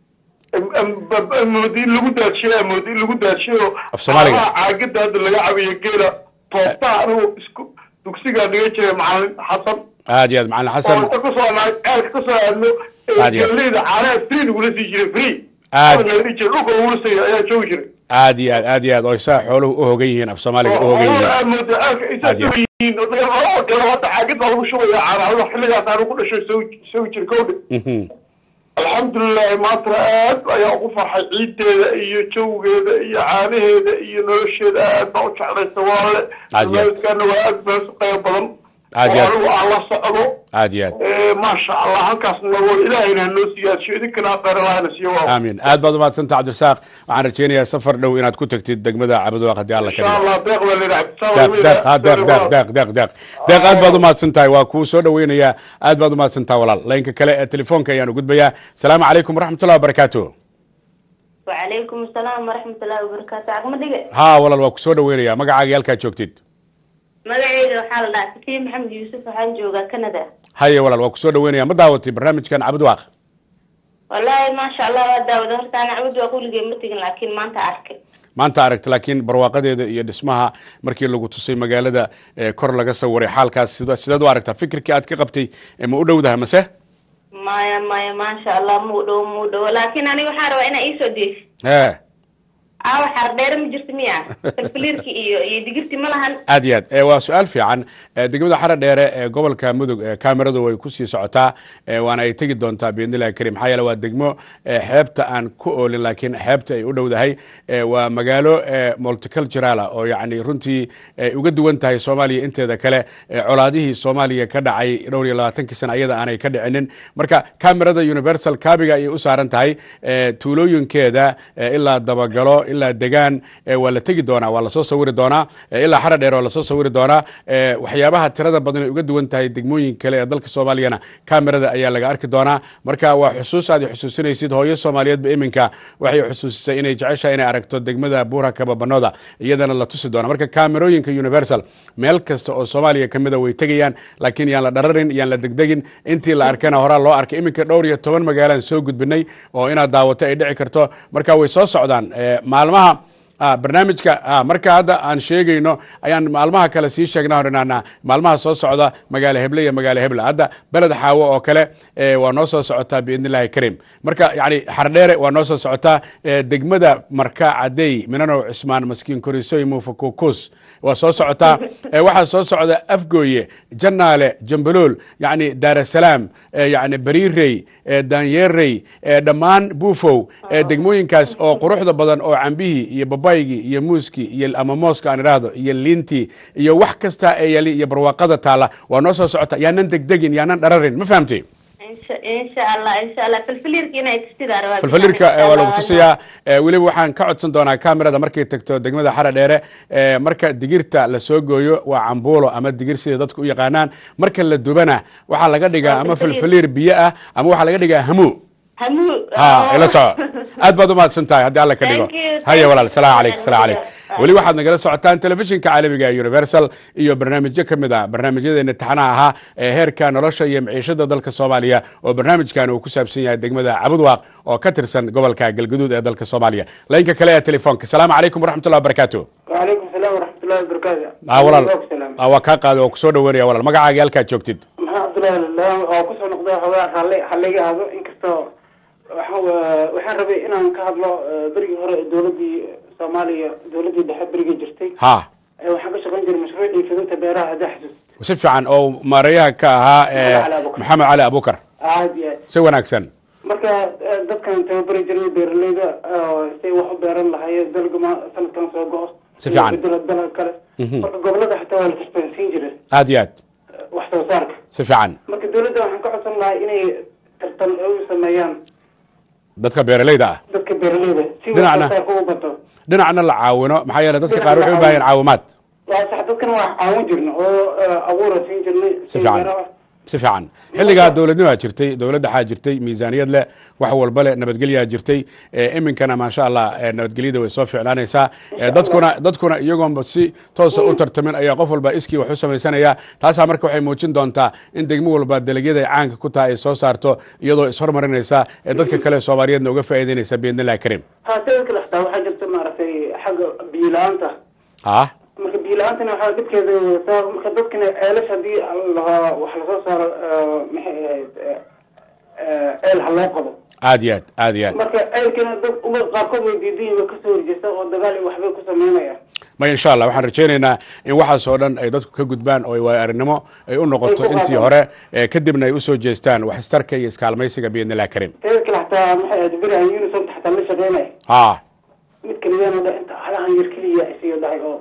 moodi in lagu daajiyo moodi in lagu daajiyo Af Soomaaliga. caagada hadda laga cabiyo geela toobtaa anigu isku dugsigaa dhiga jiray macalin xasan aad iyo aad macalin oo xasan inta kusoo nahay ceelka kasoo aadno Aad iyo aad. galeyda caanaha free lagula sii jiray free Aad. Hadda laga dhihi jiray dhulka lagula siiyo ayaa joogi jiray aad iyo aad aad iyo aad oo isaa xooluhu u hogan yihiin af soomaaliga u hogan yihiin aad moodo ceelka intaa Aad iyo aad. yihiin oo laga laba kale hadda caagad baa lagu shubaya caanaha xilligaas aanu ku dhashay soo soo jira kowdhe Mhm. alxamdulilahi maantana aad ayaa ugu farxay ciideeda iyo jawgeeda iyo caanaheeda iyo nolosheeda aad baa u jeclaysa waale Aad iyo aad. barnaamijkaana waa aad baa su qayb badan Aad iyo oo aad. anigu aan la socdo aad iyo aad Eh, maasha allah halkaas nagoo ilaahayna hanoo siyaasiyo idinkana khayr allahna siiyo waa aamin aad baad umahadsanta cabdirasaaq waxaan rajeynayaa safar dhow inaad ku tagtid degmada cabudwaaq haddii alla insha kariyo allah deeq baa layidhi deeq deeq ha deeq deeq deeq deeq deeq deeq aad baad umahadsan tahay waa kuu soo dhaweynayaa aad baad umahadsan tahay walaal laynka kale ee telefoonka ayaanu gudbayaa asalaamu calaykum waraxmatullahi wabarakaatu وعليكم السلام ورحمة الله وبركاته عقم دقة ha walaal waa ku soo dhaweynayaa magacaaga iyo halkaad joogtid مقعيد وحال الله سكين محمد يوسف وحان جوغا كندا haye walaal waa ku soo dhaweynayaa ma daawatay barnaamijkan cabudwaaq والله ما شاء الله وادا ودهرت أنا عود وأقول قيمتك لكن ما أنت أركب maanta aragta laakiin barwaaqadeeda iyo dhismaha markii lagu tusay magaalada ee kor laga sawiray xaalkaas sida- sidaad u aragtaa fikirkii aad ka qabtay ee ma u dhowdaha mase مايا مايا ما شاء الله مو دو مو دو لكن أنا وحارة وأنا إيسو ديف ee أو حار دير مجرت مياه فالفليركي إيو إيو دقرتي ملهن aad iyo aad ee waa su-aal fiican ee degmada xara dheere ee gobolka mudug ee kaamiradu way kusii socotaa ee waana ay tegi doontaa biidnillahi karim maxaa yeele waa degmo ee xeebta aan ku oolin laakiin xeebta ay u dhowdahay ee waa magaalo ee multicultural ah oo yacni runtii ay uga duwan tahay soomaaliya inteeda kale ee colaadihii soomaaliya ka dhacay dhowr iyo labaatankii sana ayada aanay ka dhicinin marka kaamirada universal kaabiga ayay u saaran tahay ee tuulooyinkeeda ee ilaa dabagalo ilaa degaan ee waa la tegi doonaa waa lasoo sawiri doonaa ee ilaa xara dheer waa lasoo sawiri doonaa ee waxyaabaha tirada badan ay uga duwan tahay degmooyin kale ee dalka soomaaliyana kaamirada ayaa laga arki doonaa marka waa xusuus aad i xusuusinaysid hooyo soomaaliyeedba iminka waxay xusuusisay inay jeceshahay inay aragto degmada buura kababanooda iyadana la tusi doona marka kaamirooyinka universal meel kasta oo soomaaliya ka mida way tegayaan laakiin yaan la dhararin yaan la degdegin intii la arkana horaa loo arkay iminka dhowr iyo toban magaalaan soo gudbinay oo inaad daawato ay dhici karto marka way soo socdaan ee, maalmaha ah, barnaamijka ah, marka hadda aan sheegayno ayaan maalmaha kale sii sheegnaa horinaana maalmaha soo socda magaalo heble iyo magaalo heble hadda beled xaawo oo kale eh, waa noo soo socotaa biidn illahi karim marka yani xardheere waa noo soo socotaa eh, degmada marka cadey minanow cismaan maskiin korisoy muufakukus waa soo socotaa eh, waxaa soo socda afgooye janaale jambalool yani daarasalaam eh, yani bariirey eh, daanyeerey eh, dhammaan buufow eh, degmooyinkaas oo quruxda badan oo cambihii iyo babaygii iyo muuskii iyo ama mooska aan idhaahdo iyo liintii iyo wax kasta ee yali iyo barwaaqada taala waa noo soo socota yaanan degdegin yaanan dhararin ma fahamtay إن insha insha allah insha allah filfiliirka inay tusidaa rabaa falfalirka eh, waa lagu tusayaa Eh, weliba waxaan ka codsan doonaa kamerada markay tagto degmada xara dheere eh, marka digirta la soo gooyo waa cambuulo ama digir sida dadku u yaqaanaan marka la dubana waxaa laga dhigaa ama falfaliir biyo ah ama waxaa laga dhigaa hamu hamuu ha ila soco aad baad umahadsan tahay haddii alla ka dhigo Thank you, haya thank walaal you. salaamu calaykum salaamu calaykum Ah. weli waxaad nagala socotaan telefishinka caalamiga ee universal iyo barnaamijyo ka mid ah barnaamijyadeena taxanaha ahaa ee heerka nolosha iyo maciishada dalka soomaaliya oo barnaamijkan uu ku saabsan yahay degmada cabudwaaq oo ka tirsan gobolka galgaduud ee dalka soomaaliya laynka kale ee telefoonka salaamu calaykum waraxmatullahi wabarakaatu وعليكم السلام ورحمة الله وبركاته ah walaal السلام ah, waa kaa qaaday oo kusoo dhaweynaya walaal magacaaga halkaad joogtid maxaa cabdullahi lala oo kusoo noqday xogaa halle hallayga aado inkastoo waxaan wa- waxaan rabay inaan ka hadlo eh, berigii hore ee dowladii soomaaliya dowladii dhexe berigii jirtay ha Eh, waxaan ka shaqayn jiray mashruucii fidinta beeraha haddaa xasuus si fiican oo maareeyaha ka ahaa eh, Maxamed Cali Abuukar. maxamed cali abukar aad iyo aad si wanaagsan marka eh, dadkan tababari jiray beeraleyda oo say wax u beeran lahaayeen dalga ma sanadkan soo go-o Si fiican. bedelo dalag kale Mhm. marka gobolada xitaa waa la tartansiin jiray aad iyo aad eh, wax soo saarka si fiican marka dowladda waxaan ka codsan lahaa inay tartan u sameeyaan dadka beeralayda ah dadka beeraleyda si wax Dhinacna. soo saarka u bato dhinacna la caawino maxaa yeele dadka qaar waxay u baahan yihiin caawimaad waa sax dadkana waa caawin jirna oo eh, abuura siin jirnay si fiican si fiican xilligaa dowladnimaa jirtay dowladda waxaa jirtay miisaaniyad leh wax walba leh nabadgelyaa jirtay Eh, iminkana maasha allah eh, nabadgelyada way soo ficlaanaysaa Eh, dadkuna dadkuna iyagoonba si toosa u tartamin ayaa qof walba iskii wax u samaysanaya taasaa marka waxay muujin doontaa in degmo walba dalagyada ay caanka ku tahay ay soo saarto iyadoo ishormarinaysa ee dadka kale soomaaliyeedna uga faa'iidaynaysa biidnillahi karim ha sidoo kale xitaa waxaa jirta maaragtay xagga biyo la-aanta ah marka biyo la-aantana waxaa dhibkeeda wadataa marka dadkana ceelash haddii la- wax lasoo saaro eh, maxay ahayd eh, eh, ceel ha loo qabo aad iyo aad aad iyo aad marka ceelkana dad uma qaarkood way diidan yihiin way kasoo horjeesta oo dagaal iyo waxbay ku sameynayaan ma insha allah waxaan rajaynaynaa in waxaasoo dhan ay dadku ka gudbaan oo ay waayo aragnimo ay u noqoto Ay ku intii qaataan. hore eh, kadibna ay usoo jeestaan wax istarka iyo iskaalmaysiga biidnillahi karim teeda kale xataa maxay ahayd berihan unison xataa la shaqeynaya ah mid kaliyana dha inta halahan yar keliya isiyo dhahay oo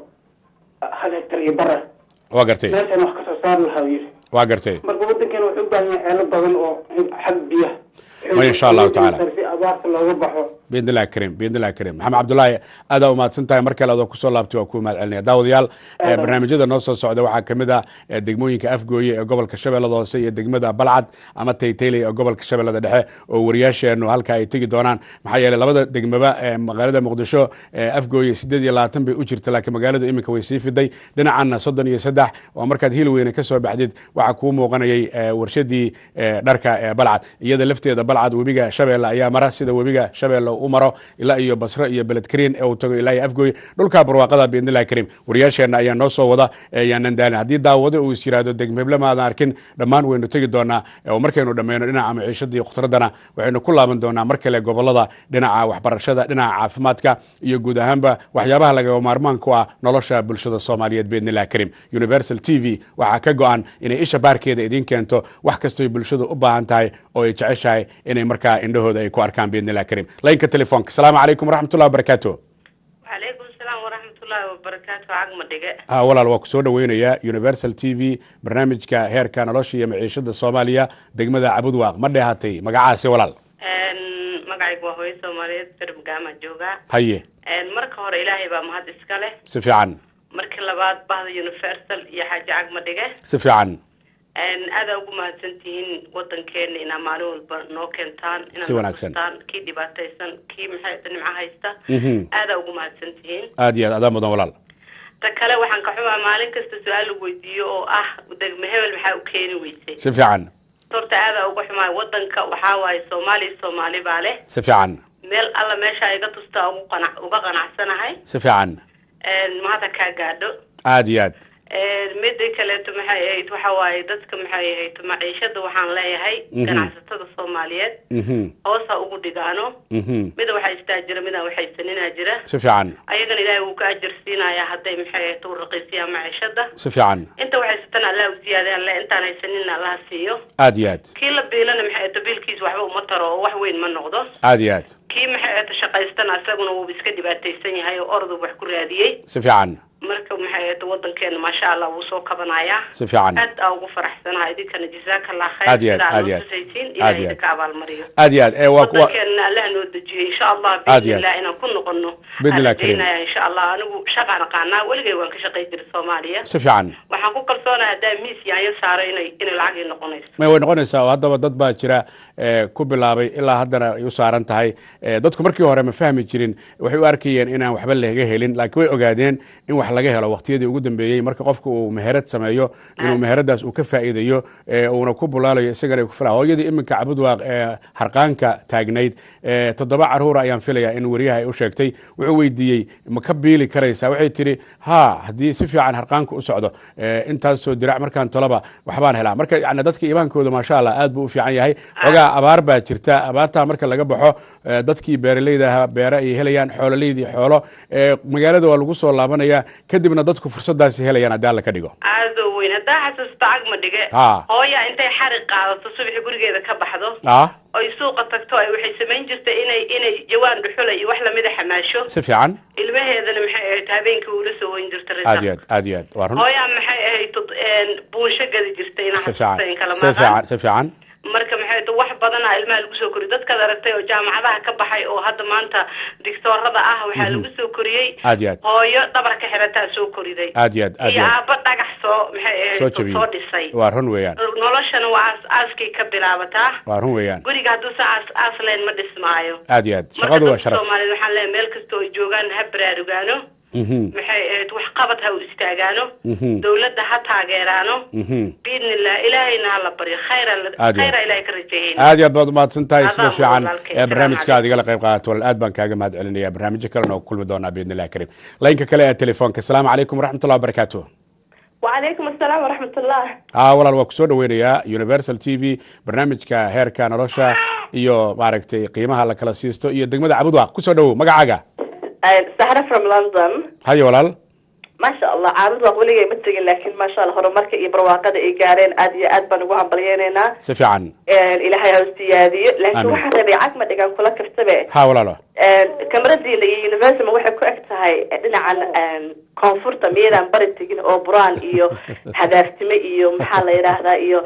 hal hektar iyo bara waa gartay meeshan wax kasoo saari lahaa yiri waa gartay marka wadankeena wuxuu u baahan yahay ceelo badan oo xag biyaha Ma insha Allahu tacaala. si abaarta looga baxo biidnillahi karim biidnillahi karim maxamed cabdullaahi aadaa umahadsan tahay mar kale adoo kusoo laabtay waa kuu mahad celinaya daawadayaal eh, barnaamijyada noo soo socda waxaa kamid ah eh, degmooyinka afgooye ee gobolka shabeellada hoose iyo degmada balcad ama taytayley ee gobolka shabeellada dhexe oo wariyaasheenu halka ay tegi doonaan maxaa yeeley labada degmaba ee magaalada muqdisho ee afgooye sideed iyo labaatan bay u jirta laakiin magaaladu iminka way sii fiday dhinacanna soddon iyo saddex oo markaad hiilweyne ka soo baxdid waxaa kuu muuqanayay eh, warshadii eh, dharka ee balcad iyada lafteeda balcad webiga shabeelle ayaa mara sida webiga shabeelle u maro ilaa iyo basro iyo beledkariin ee uu tago ilaa iyo afgooye dhulka barwaaqada biidnillahi karim wariyaasheenna ayaa noo soo wada ee yaanan daalin haddii daawado uu is yiraahdo degmeble maadan arkin dhammaan waynu tegi doonaa oo markaynu dhammayno dhinaca maciishada iyo khudradana waxaynu ku laaban doonaa mar kale gobolada dhinaca waxbarashada dhinaca caafimaadka iyo guud ahaanba waxyaabaha lagama maarmaan ku ah nolosha bulshada soomaaliyeed biidnillahi karim universal t v waxaa ka go-an inay isha baarkeeda idiin keento wax kastoy bulshadu u baahan tahay oo ay jeceshahay inay markaa indhahooda ay ku arkaan biidnillahi karim laynka telefoonka asalaamu calaykum waraxmatullahi wabarakaatu وعليكم السلام ورحمة الله وبركاته عقم دقة ah walaal waa ku soo dhaweynayaa universal t v barnaamijka heerka nolosha iyo maciishada soomaaliya degmada cabudwaaq ma dheehatay magacaasi walaal magacaygu waa hooyo soomaaliyeed bermagaama joogaa haye marka hore ilaahay baa mahad iska leh si fiican marka labaad bahda universal iyo xaaji cagma dhige si fiican aadaa ugu mahadsan tihiin wadankeena inaa maalin walba noo keentaan Si wanaagsan. inaad kii dhibaataysan kii maxay nimco haysta Mhm. aadaa ugu mahadsan tihiin aad iyo aad adaa mudan walaal ta kale waxaan ka xumaa maalin kasta su-aal lagu weydiiyo oo ah degme hebel maxaa u keeni weysay si fiican horta aadaa uga xumaa wadanka waxaa waaye soomaaliya soomaali baa leh si fiican meel alla meesha iga tustaa ugu qanac uga qanacsanahay si fiican mahadda kaa gaadho aad iyo aad mida kaleeto maxay ahayd waxa waaye dadka maxay ahayd maciishada waxaan leeyahay Mhm. ganacsatada soomaaliyeed Mhm. hoosa ugu dhigaano Mhm. mida waxaa istaa jira midaan waxaysaninaa jira si fiican ayagana ilaahay wuu ka ajar siinayaa hadday maxay ahayd u raqiisiyaan maciishada si fiican inta waxaysatan allah u siyaadeen alle intaan haysanin allaha siiyo aad iyo aad kii la biilana maxay ahayd biilkiis waxba uma taro oo wax weyn ma noqdo aad iyo aad kii maxay ahayd shaqaystana isaguna wuu iska dhibaataysan yahay oo ordu wax ku raadiyey si fiican marka maxay ahayd wadankeena maasha allah wuu soo kabanayaa Si fiican. aad aa ugu faraxsanahay idinkana jazaaka allah khayr Aad iyo aad, sidaa aad iyo noo aad. tusaysiin Aad ilahay iyo aad. idinka abaalmariyo aad iyo aad ee waa kuwa wadankeena allah noo dejiyo insha allah Aad iyo aad. biidnillah inaan ku noqono Biidnillah aan Karim. rajaynaya insha allah anigu shaqaan aqaanaa weligay waan ka shaqay jiray soomaaliya si fiican waxaan ku kalsoonahay haddaa miis yaanyo saaro inay inay lacag ii noqonayso may way noqonaysaa oo haddaba dad baa jira ee, ku bilaabay ilaa haddana ay u saaran tahay Ee, dadku markii hore ma fahmi jirin waxay u arkayeen inaan waxba laga helin laakiin way ogaadeen in wax laga helo waqtiyadii ugu dambeeyey marka qofka uu meherad sameeyo inuu meheradaas uu ka faa'iidayo ee, uuna ku bulaalayo isagana ay ku fila hooyadii iminka cabudwaaq ee harqaanka taagnayd ee, toddoba caruura ayaan filayaa in wariyaha ay u sheegtay wuxuu weydiiyey ma ka biili karaysaa waxay tidhi ha haddii si fiican harqaanka u socdo ee, intaasoo dirac markaan tolaba waxbaan helaa marka yani dadka iimaankooda maasha allah aad buu u fiican yahay xogaa abaar baa jirta abaartaa marka laga baxo ee, dadkii beeraleyda ahaa beere ay helayaan xoololeydii xoolo ee, magaalada waa lagu soo laabanaya kadibna dadku fursadaasi helayaan haddii alla ka dhigo aadoo weyn haddaa xasuusta cagma dhige Ha. hooya intay xarig qaadato subaxi gurigeeda ka baxdo ah oy suuqa tagto ay waxay samayn jirtay inay inay jawaan dhuxula iyo wax lamida xamaasho si fiican ilmaheedana maxay ahayd habeenkii uula soo weyn jirta aad iyo aad aad iyo aad waa run hooyaa maxay ahayd tod- een, buunsho gadi jirtay inaa si fiican xasuusta in kala si fiican maqan si fiican marka maxay ahayd wax badana ilmaha lagu soo koriyay dadkaad aragtay oo jaamacadaha ka baxay oo hadda maanta dictoorada ah waxaa Mhm. lagu soo koriyey aad iyo aad hooyo dhabar ka xirataa soo koriday aad iyo aad aad iyo iyo aad aabba dhagax soo maxay ahayd soo soo jabiyey dhisay waa run weeyaan noloshana waa aas aaskay ka bilaabataa waa run weeyaan guriga hadduusa aas aas leen ma dhismaayo aad iyo aad marka shaqadu waa dadka sharaf soomaaliyeed waxaan leeyahay meel kasta oo ay joogaan ha baraarugaano Mhm, maxay ahayd wax qabad ha u istaagaano mhm, dawladda ha taageeraano mhm. biidnillah ilaahayna ha la baryo khayra Aad iyo khayra aad. ilahay ka rajayeyna aad iyo aad baad umahadsan tahay sida Adaa fiican walaalkay. ee barnaamijka aad igala qayb qaadato walaal aad baan kaaga mahad celinaya barnaamijyo kalena oo ku kulmi doonaa biidni illahi karim laynka kale ee telefoonka asalaamu calaykum waraxmatullahi wabarakaatu وعليكم السلام ورحمة الله aa walaal waa kusoo dhaweynayaa universal t v barnaamijka heerka nolosha iyo maaragtay qiimaha la kala siisto iyo degmada cabudwaaq kusoo dhawow magacaaga سحرة from London hayo walaal ما شاء الله عارض وقولي متجن لكن ما شاء الله هرمارك إيه برواقة إيه جارين أدي أد بنقول بلياننا si fiican إلى هاي هستيادي لكن آمين. واحد ربيعك ما تجان كلها كفتبه ha walaalo كاميرا دي اللي يونيفرسال ما واحد كوكت هاي إن عن كونفورت ميران برد تجين أو بران إيو هدافتمي إيو محل يراهدا إيو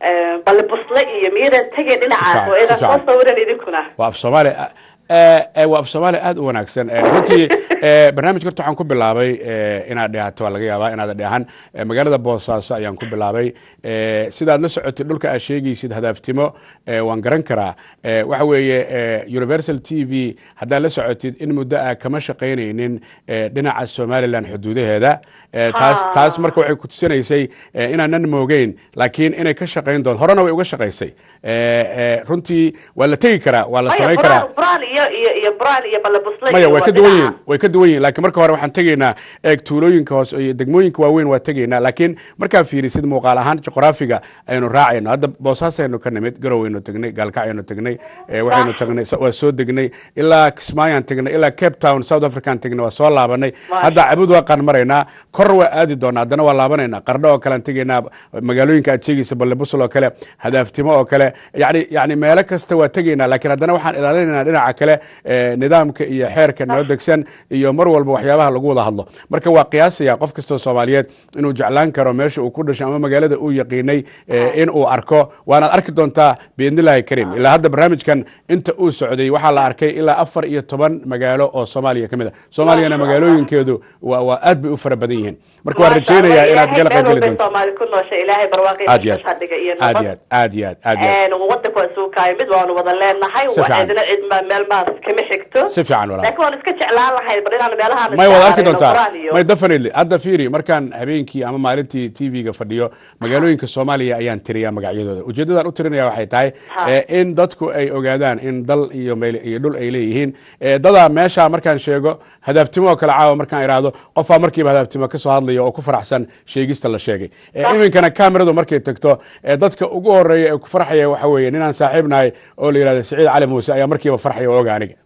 بل بصلة إيو ميران تجين إن عن فعلا، وإذا فعلا. صوصة ورا يدكنا waa af soomaali ee, ee, waa af soomaali aad u wanaagsan Ee, runtii ee, barnaamijka horta waxaan ku bilaabay ee, inaad dhehato waa laga yaabaa inaad dhehan Ee, magaalada boosaaso ayaan ku bilaabay Ee, sidaad la socotid dhulka aad sheegaysid hadaaftimo ee, waan garan karaa Ee, waxa weeye ee, universal t v haddaad la socotid in muddo ah kama shaqaynaynin ee, dhinaca somalilan xuduudaheeda Ee, taas taas marka waxay ku tusinaysay ee, inaanan moogeyn laakiin inay ka shaqayn doon horena way uga shaqaysay Ee, ee, runtii waa la tegi karaa waa la maya samayn karaa braan braan iyo iyo iyo braan iyo balabusle maya iyo way waa ka duwan dhinaca. yihiin way ka duwan yihiin laakiin marka hore waxaan tegaynaa eeg tuulooyinka hoose iyo degmooyinka waaweyn waa tegaynaa laakiin markaa fiirisid muuqaal ahaan juqraafiga aynu raacayno hadda boosaasaynu ka nimid garowaynu tegnay gaalkacyaynu tegnay ee, waxaynu tagnay waa soo degnay ilaa kismaayaan tegnay ilaa cape town south african tegnay waa soo laabanay hadda cabud waaqaan maraynaa kor waa aadi doonaa haddana waa laabanaynaa qardho oo kale aan tegaynaa magaalooyinka aad sheegaysa balebusel oo kale hadaaftimo oo kale yani yani meelo kasta waa tegaynaa laakiin haddana waxaan ilaalinaynaa dhinaca kale ee, nidaamka iyo xeerka noo degsan iyo mar walba waxyaabaha lagu wada hadlo marka waa qiyaasaya qof kastoo soomaaliyeed inuu jeclaan karo meesha uu ku dhashay ama magaalada uu yaqiinay ee, in uu arko waanaad arki doontaa biidnillahi kariim ilaa hadda barnaamijkan inta uu socday waxaa la arkay ilaa afar iyo toban magaalo oo soomaaliya ka mid a soomaaliyana magaalooyinkeedu waa waa aad bay u fara badan yihiin marka waan rajaynayaa inaad gala qayb geli doonto Soomaali ku nooshay ilaahay barwaaqo aad iyo iyo aad hadhiga iyo aad nabad iyo aad aad iyo aad aad iyo aad een wadanka waa soo kaay mid waanu wada leenahay Si waa fiican. cidna cid ma meel maas kama xigto Si fiican walaal. laakiin waan iska jeclaan lahay bal inaan meelaha may wada arki doontaa may definitely hadda fiiri markaan habeenkii ama maalintii tv-ga fadhiyo magaalooyinka soomaaliya ayaan tiriyaa magacyadooda ujeedadan u tirinaya waxay tahay Ha. eh, in dadku ay ogaadaan in dal iyo meel iyo dhul ay leeyihiin Eh, dadaa meesha markaan sheego hadaaftimo oo kale caawa markaan idhaahdo qofaa markiiba hadaaftimo kasoo hadlaya oo ku faraxsan sheegista la sheegay Eh, iminkana kameradu markay tagto eh, dadka ugu horeeya ee ku farxaya waxa weeye ninaan saaxiib nahay oo la yidhahdo siciid cali muuse ayaa markiiba farxaya oo oga aniga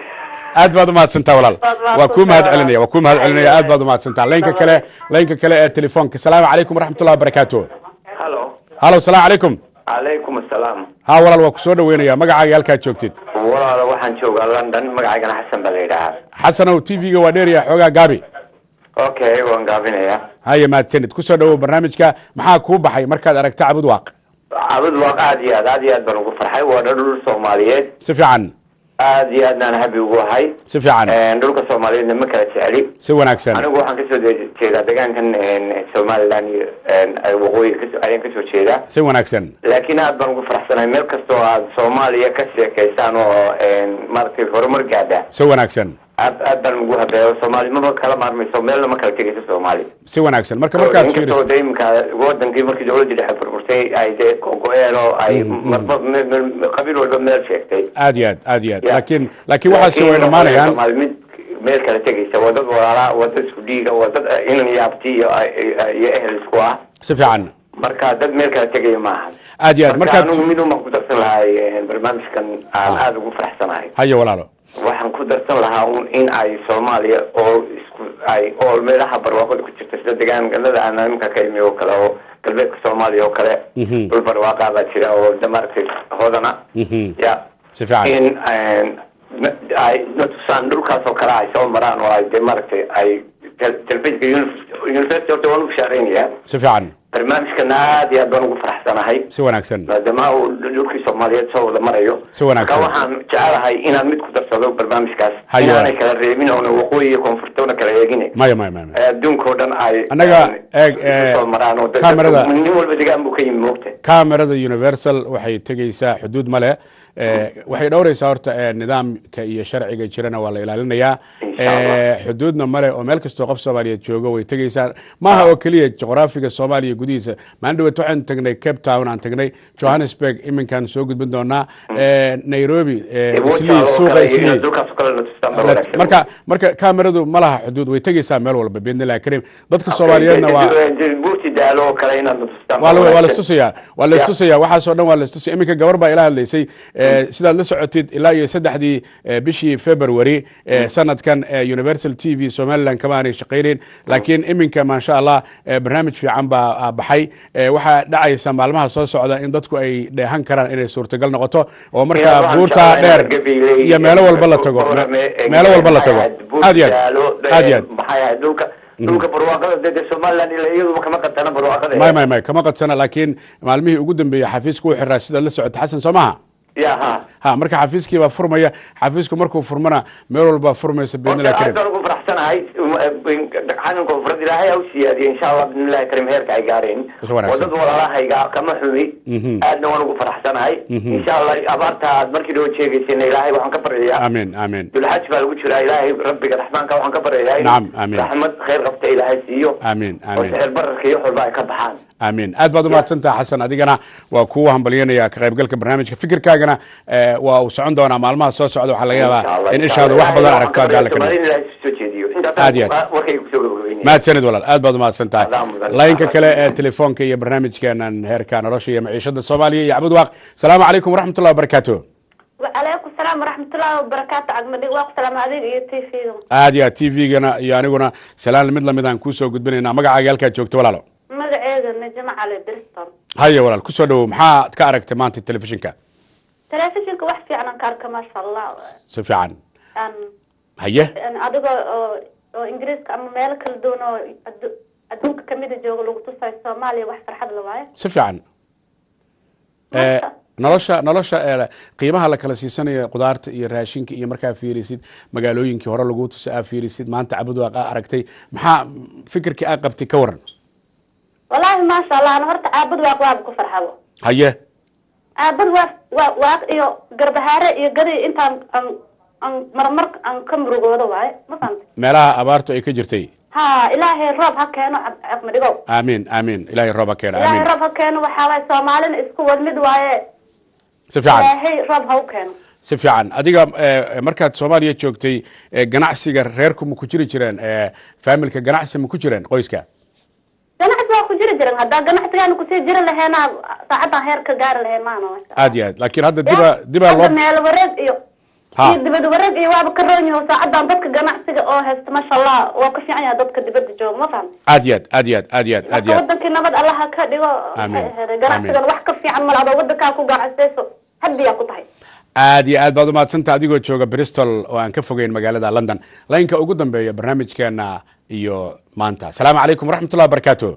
aad baad umahadsantaa walaal waa kuu mahad celinaya waa kuu mahad celinaya aad baad umahadsantaa laynka kale laynka kale ee telefoonka asalaamu calaykum waraxmatullahi wabarakaatu halo halo salaamu calaykum calaykum asalaam ha walaal waa ku soo dhaweynaya magacaaga halkaad joogtid walaalo waxaan joogaa london magacaygana xasan baa la yidhaahaa xasanow t v-ga waa dheeraya xoogaa gaabi okay waan gaabinayaa haya mahadsanid kusoo dhawow barnaamijka maxaa kuu baxay markaad aragta cabud waaq cabud waaq aad iyo aad aad iyo aad baan ugu farxay waa dhul soomaaliyeed si fiican aad iyo aadnaan habi ugu ahay si fiican dhulka soomaaliyeedna ma kala jecli si wanaagsan anigu waxaan kasoo de- jeedaa deegaankan somaliland iyo waqooyi kaso- ayaan kasoo jeedaa si wanaagsan laakiin aad baan ugu faraxsanahay meel kastoo aad soomaaliya ka sheekaysaan oo maaragtay horumar gaadha si wanaagsan aad aad baan ugu habeeyo soomaali maba kala maarmayso meelna ma kala tegayso soomaali si wanaagsan marka markaad inkastoo fiiriso de iminka wadankii markii dawladii dhexe burburtay ay dee go-een oo ay marba me- me- qabiil walba meel sheegtay aad iyo aad aad iyo aad Ya. laakiin laakiin waxaasi way dhammaanayaan Soomaali mid meel kala tegaysa waa dad walaalaa waa dad isku dhiiga waa dad inan iyo abti iyo iyo ehel isku ah si fiican marka dad meel kala tegaya maaha aad iyo aad marka markaad anigu mid umaan ku darsan lahay barnaamijkan aan aada ugu faraxsanahay haya walaalo waxaan ku darsan lahaa un in ay soomaaliya oo isku ay oo meelaha barwaaqada ku jirta sida deegaanada aan iminka ka imi oo kale oo galbeedka soomaaliya oo kale Mhm. dhul barwaaqaa baa jira oo de maaragtay hoodana Mhm. ya si fiican in na- ay na tusaan dhulkaas oo kale ay soo maraan oo ay de maaragtay ay tel- telefishinka uni- university horta waan ugu shaareynayaa si fiican barnaamijkana aad iyo aad baan ugu faraxsanahay si wanaagsan maadaama uu dhulkii soomaaliyeed soo wada marayo si wanaagsan marka waxaan jecelahay inaan mid ku darsado barnaamijkaas Hayo. inaanay kala reebin oona waqooyi iyo koonfurtoona kala eegin maya maya maya maya. adduunka oo dhan ay Annaga, eeg, eh, soo maraan oo dad- kamerada- nin walba degaan buu ka yimi moogta kamerada universal waxay tegeysaa xuduud male Eh, waxay dhowreysaa horta eh, nidaamka iyo sharciga jirana waa la ilaalinayaa Eh, xuduudna male oo meel kastoo qof soomaaliyeed joogo way tegeysaa maaha oo keliya juqraafiga soomaaliya gudihiisa maalin dhawet waxaan tagnay cape town aan tagnay johannesburg iminkaan soo gudbin doonaa Eh, nairobi eh, islii suuqa islii dhulkaas oo kale na tustaan baa La- wanaagsan marka marka kameradu ma laha xuduud way tegeysaa meel walba biidnillahi kariim dadka soomaaliyeedna waa buurti daalo oo kale inaad na tustaan waa baa la- waa la wanaagsan. istusayaa waa la istusayaa waxaasoo dhan waa la istusaya iminka gabar baa ila hadlaysay eh, sidaad la socotid ilaa iyo saddexdii eh, bishii february eh, sanadkan eh, universal t v somaliland kama aanay shaqaynayn laakiin iminka maasha allah eh, barnaamij fiican baa ah, baxay Eh, waxaa dhacaysa maalmaha soo socda in dadku ay dheehan karaan inay suurtagal noqoto oo Inaad markaa waxaan buurta jeclahay dheer inaad Gabiley iyo meelo walba la tago Borame, me- meelo walba la tago Buurti aad iyo Daalo, aad aad iyo aad maxay ahayd dhulka dhulka barwaaqada dee dee somaliland ila iyaduba kama qatana barwaaqada may may may kama qadsana laakiin maalmihii ugu dambeeyey xafiisku u xiraa sidaad la socota xasan soo maha ya ha ha marka xafiiskii baa furmaya xafiisku markuu furmana meel walbaa furmaysa horta biidnillahi aad karim baan ugu faraxsanahay xanan koonfureed ilaahay ha u siyaadiyo insha allah bismillahi karim heerka ay gaareen Is wanaagsan. wadad walaalahayga kama xumi Mhm. aadna waan ugu faraxsanahay Mhm. insha allah abaarta aad markii dhoo sheegaysayna ilaahay waxaan ka baryayaa amiin amiin dulxaj baa lagu jiraa ilaahay rabbiga raxmaanka waxaan ka baryayaa in Nacam, amiin. raxmad khayr qabta ilaahay siiyo amiin oo amiin sixir bararka iyo wax walba ay ka baxaan amiin aad baad umahadsantaha xasan adigana waa kuwa hambalyanaya ka qaybgalka barnaamijka fikirkaagana eh, waa uu socon doonaa maalmaha soo socda waxaa laga yaabaa in ishaadu wax badan aragto haddii alla ka dhigo. ilaahay soo jeediyo Aad iyo aad. warkayga kusoo gabagabeynaya mahadsanid walaal aad baad umahadsan tahay Adaa mudan. laynka kale ee telefoonka iyo barnaamijkeenan heerka nolosha iyo maciishada soomaaliya iyo cabud waaq salaamu calaykum waraxmat ullahi wabarakaatu وعليكم السلام ورحمة الله وبركاته عقمدي واق سلام عليك يا تيفي aad iyo aad t v-gana iyo aniguna salaan mid lamid aan kuusoo gudbinaynaa magacaaga halkaad joogto walaalo مقعيدا نجمع على بريستون haya walaal kusoo dhawow maxaad ka aragtay maanta telefishinka تلفزيونك واحد في عنا كارك ما شاء الله si fiican أن haye أن أدوغا أو إنجليز أما مالك الدونو أدوك كميدة جوغ لو تصاي سوماليا واحد فرحة لواي si fiican Eh, nolosha nolosha eh, qiimaha la kala siisanaya qudaarta iyo raashinka iyo markaa fiirisid magaalooyinkii hore lagu tusa aa fiirisid maanta cabud waaq aa aragtay maxaa fikirkii aa qabtay ka waran والله ما شاء الله أنا هرت عابد واق واب كفر حبو haye عابد واق واق إيو قربهارة إيو قدي إنت أن أن مرمر أن كم رجوع واي ما فهمت meelaha abaartu ay ka jirtay ها إلهي الرب هكينو عقمدي جو aamiin aamiin ilaahay rooba keena إلهي aamiin الرب هكينو وحاوي سومالين اسكو ودمد واي si fiican إلهي الرب هكينو si fiican adiga eh, markaad soomaaliya joogtay eh, ganacsiga reerku ma ku jiri jireen eh, faamilka ganacsi ma ku jireen qoyska ganacsi waa ku jiri jiran haddaa ganacsigaana kusii jiri laheena saacaddan heer ka gaari laheen maana aad iyo aad laakiin hadda diba dibaa hadda loo meel wareeg iyo Ha. iyo dibad wareeg iyo waaba ka roon yaho saacadan dadka ganacsiga oo haysta masha allah waa ka fiican yahay dadka dibadda jooga ma fahamta aad iyo aad aad iyo aad aad iyo aad aad marka iyo aad wadankii nabad allaha ka dhigo Amiin. maxay ahayd ganacsigan wax ka fiican mal adoo wadankaa ku ganacsayso hadiyaa ku tahay aad iyo aad baad umahadsanta adigoo jooga bristol oo aan ka fogeyn magaalada london laynka ugu dambeeya barnaamijkeena iyo maanta asalaamu calaykum waraxmatullah wabarakaatu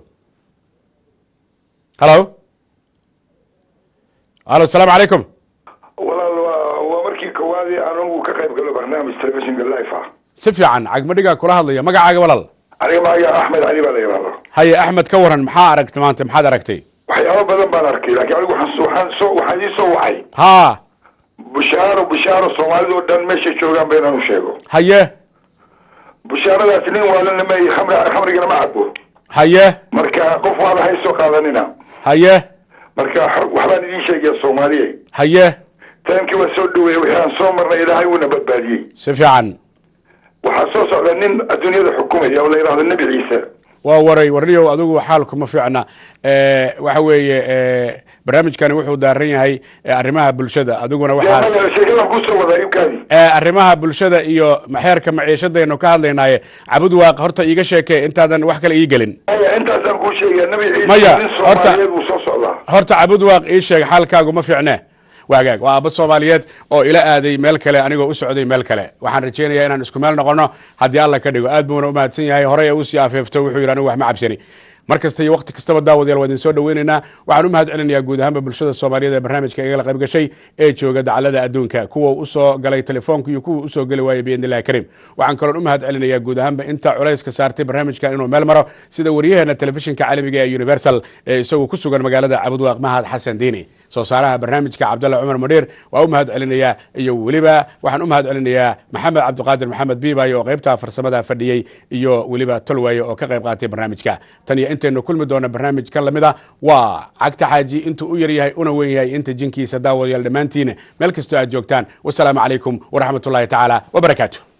halo halo asalaamu calaykum walaal waa waa markii koowaadii anigu ka qayb galo barnaamij telefishinka life ah si fiican cagmadhigaa kula hadlaya magacaaga walaal aniga magaca axmed cali baa la yidhahda haye axmed ka waran maxaa aragtay maanta maxaad aragtay waxyaabo badan baan arkay laakiin anigu waxaan waxaan soo waxaan ii soo wacay ha bushaaro bushaaro soomaalida oo dhan meeshay joogaan ba inaan u sheego haye bushaaradaasi nin waalana ma khamri khamrigana ma cabo haye marka qof waala hay soo qaadanina haye marka xor- waxbaan idiin sheegaya soomaaliye haye taamkii waa soo dhaweeyey wixii aan soo marnay ilaahay wuuna badbaadiyey si fiican waxaa soo socda nin adduunyada xukumaya oo la yidhahdo nebi ciise waa waray warniyow adigu xaalku ma fiicna Eh, waxa weeye eh, barnaamijkani wuxuu daaran yahay eh, arrimaha bulshada adiguna waxaa sheekadan kusoo wadaa ibkaadi Eh, arrimaha bulshada iyo maxeerka maciishadaynu ka hadlaynaaye cabud waaq horta iiga sheekee intaadan wax kale ii gelin maya intaasaan kuu sheegaya nebi ciise Maya, nin horta- soomaaliyeed buu soo socdaa horta cabud waaq ii sheeg xaalkaagu ma fiicne waagaag waa aabba soomaaliyeed oo ila aaday meel kale anigoo u socday meel kale waxaan rajaynayaa inaan isku meel noqono haddii alla ka dhigo aad buuna u mahadsan yahay horey usii afeefto wuxuu yidhi anigu wax ma cabsani mar kasta iyo waqti kastaba daawadayaal waa idin soo dhaweynaynaa waxaan u mahad celinayaa guud ahaanba bulshada soomaaliyeed ee barnaamijka igala qayb gashay ee jooga dacalada adduunka kuwa usoo galay telefoonka iyo kuwa usoo geli waaya biidni illahi kariim waxaan kaloon u mahad celinayaa guud ahaanba inta culayska saartay barnaamijkan inuu meel maro sida wariyaheena telefishinka caalamiga ee universal ee isagu ku sugan magaalada cabudwaaq mahad xasan diini soo saaraha barnaamijka cabdalla cumar madhiir waa u mahad celinayaa iyo weliba waxaan u mahad celinayaa maxamed cabdiqaadir maxamed biibayo oo qaybta farsamada fadhiyey iyo weliba tolwaaye oo ka qayb qaatay barnaamijka tan iyo intaynu kulmi doona barnaamij ka lamid a waa cagta xaaji intuu u yaryahay una weyn yahay inta jinkiisa daawadayaal dhammaantiin meel kastoo aad joogtaan wasalaamu calaykum waraxmatullahi tacaala wabarakaatu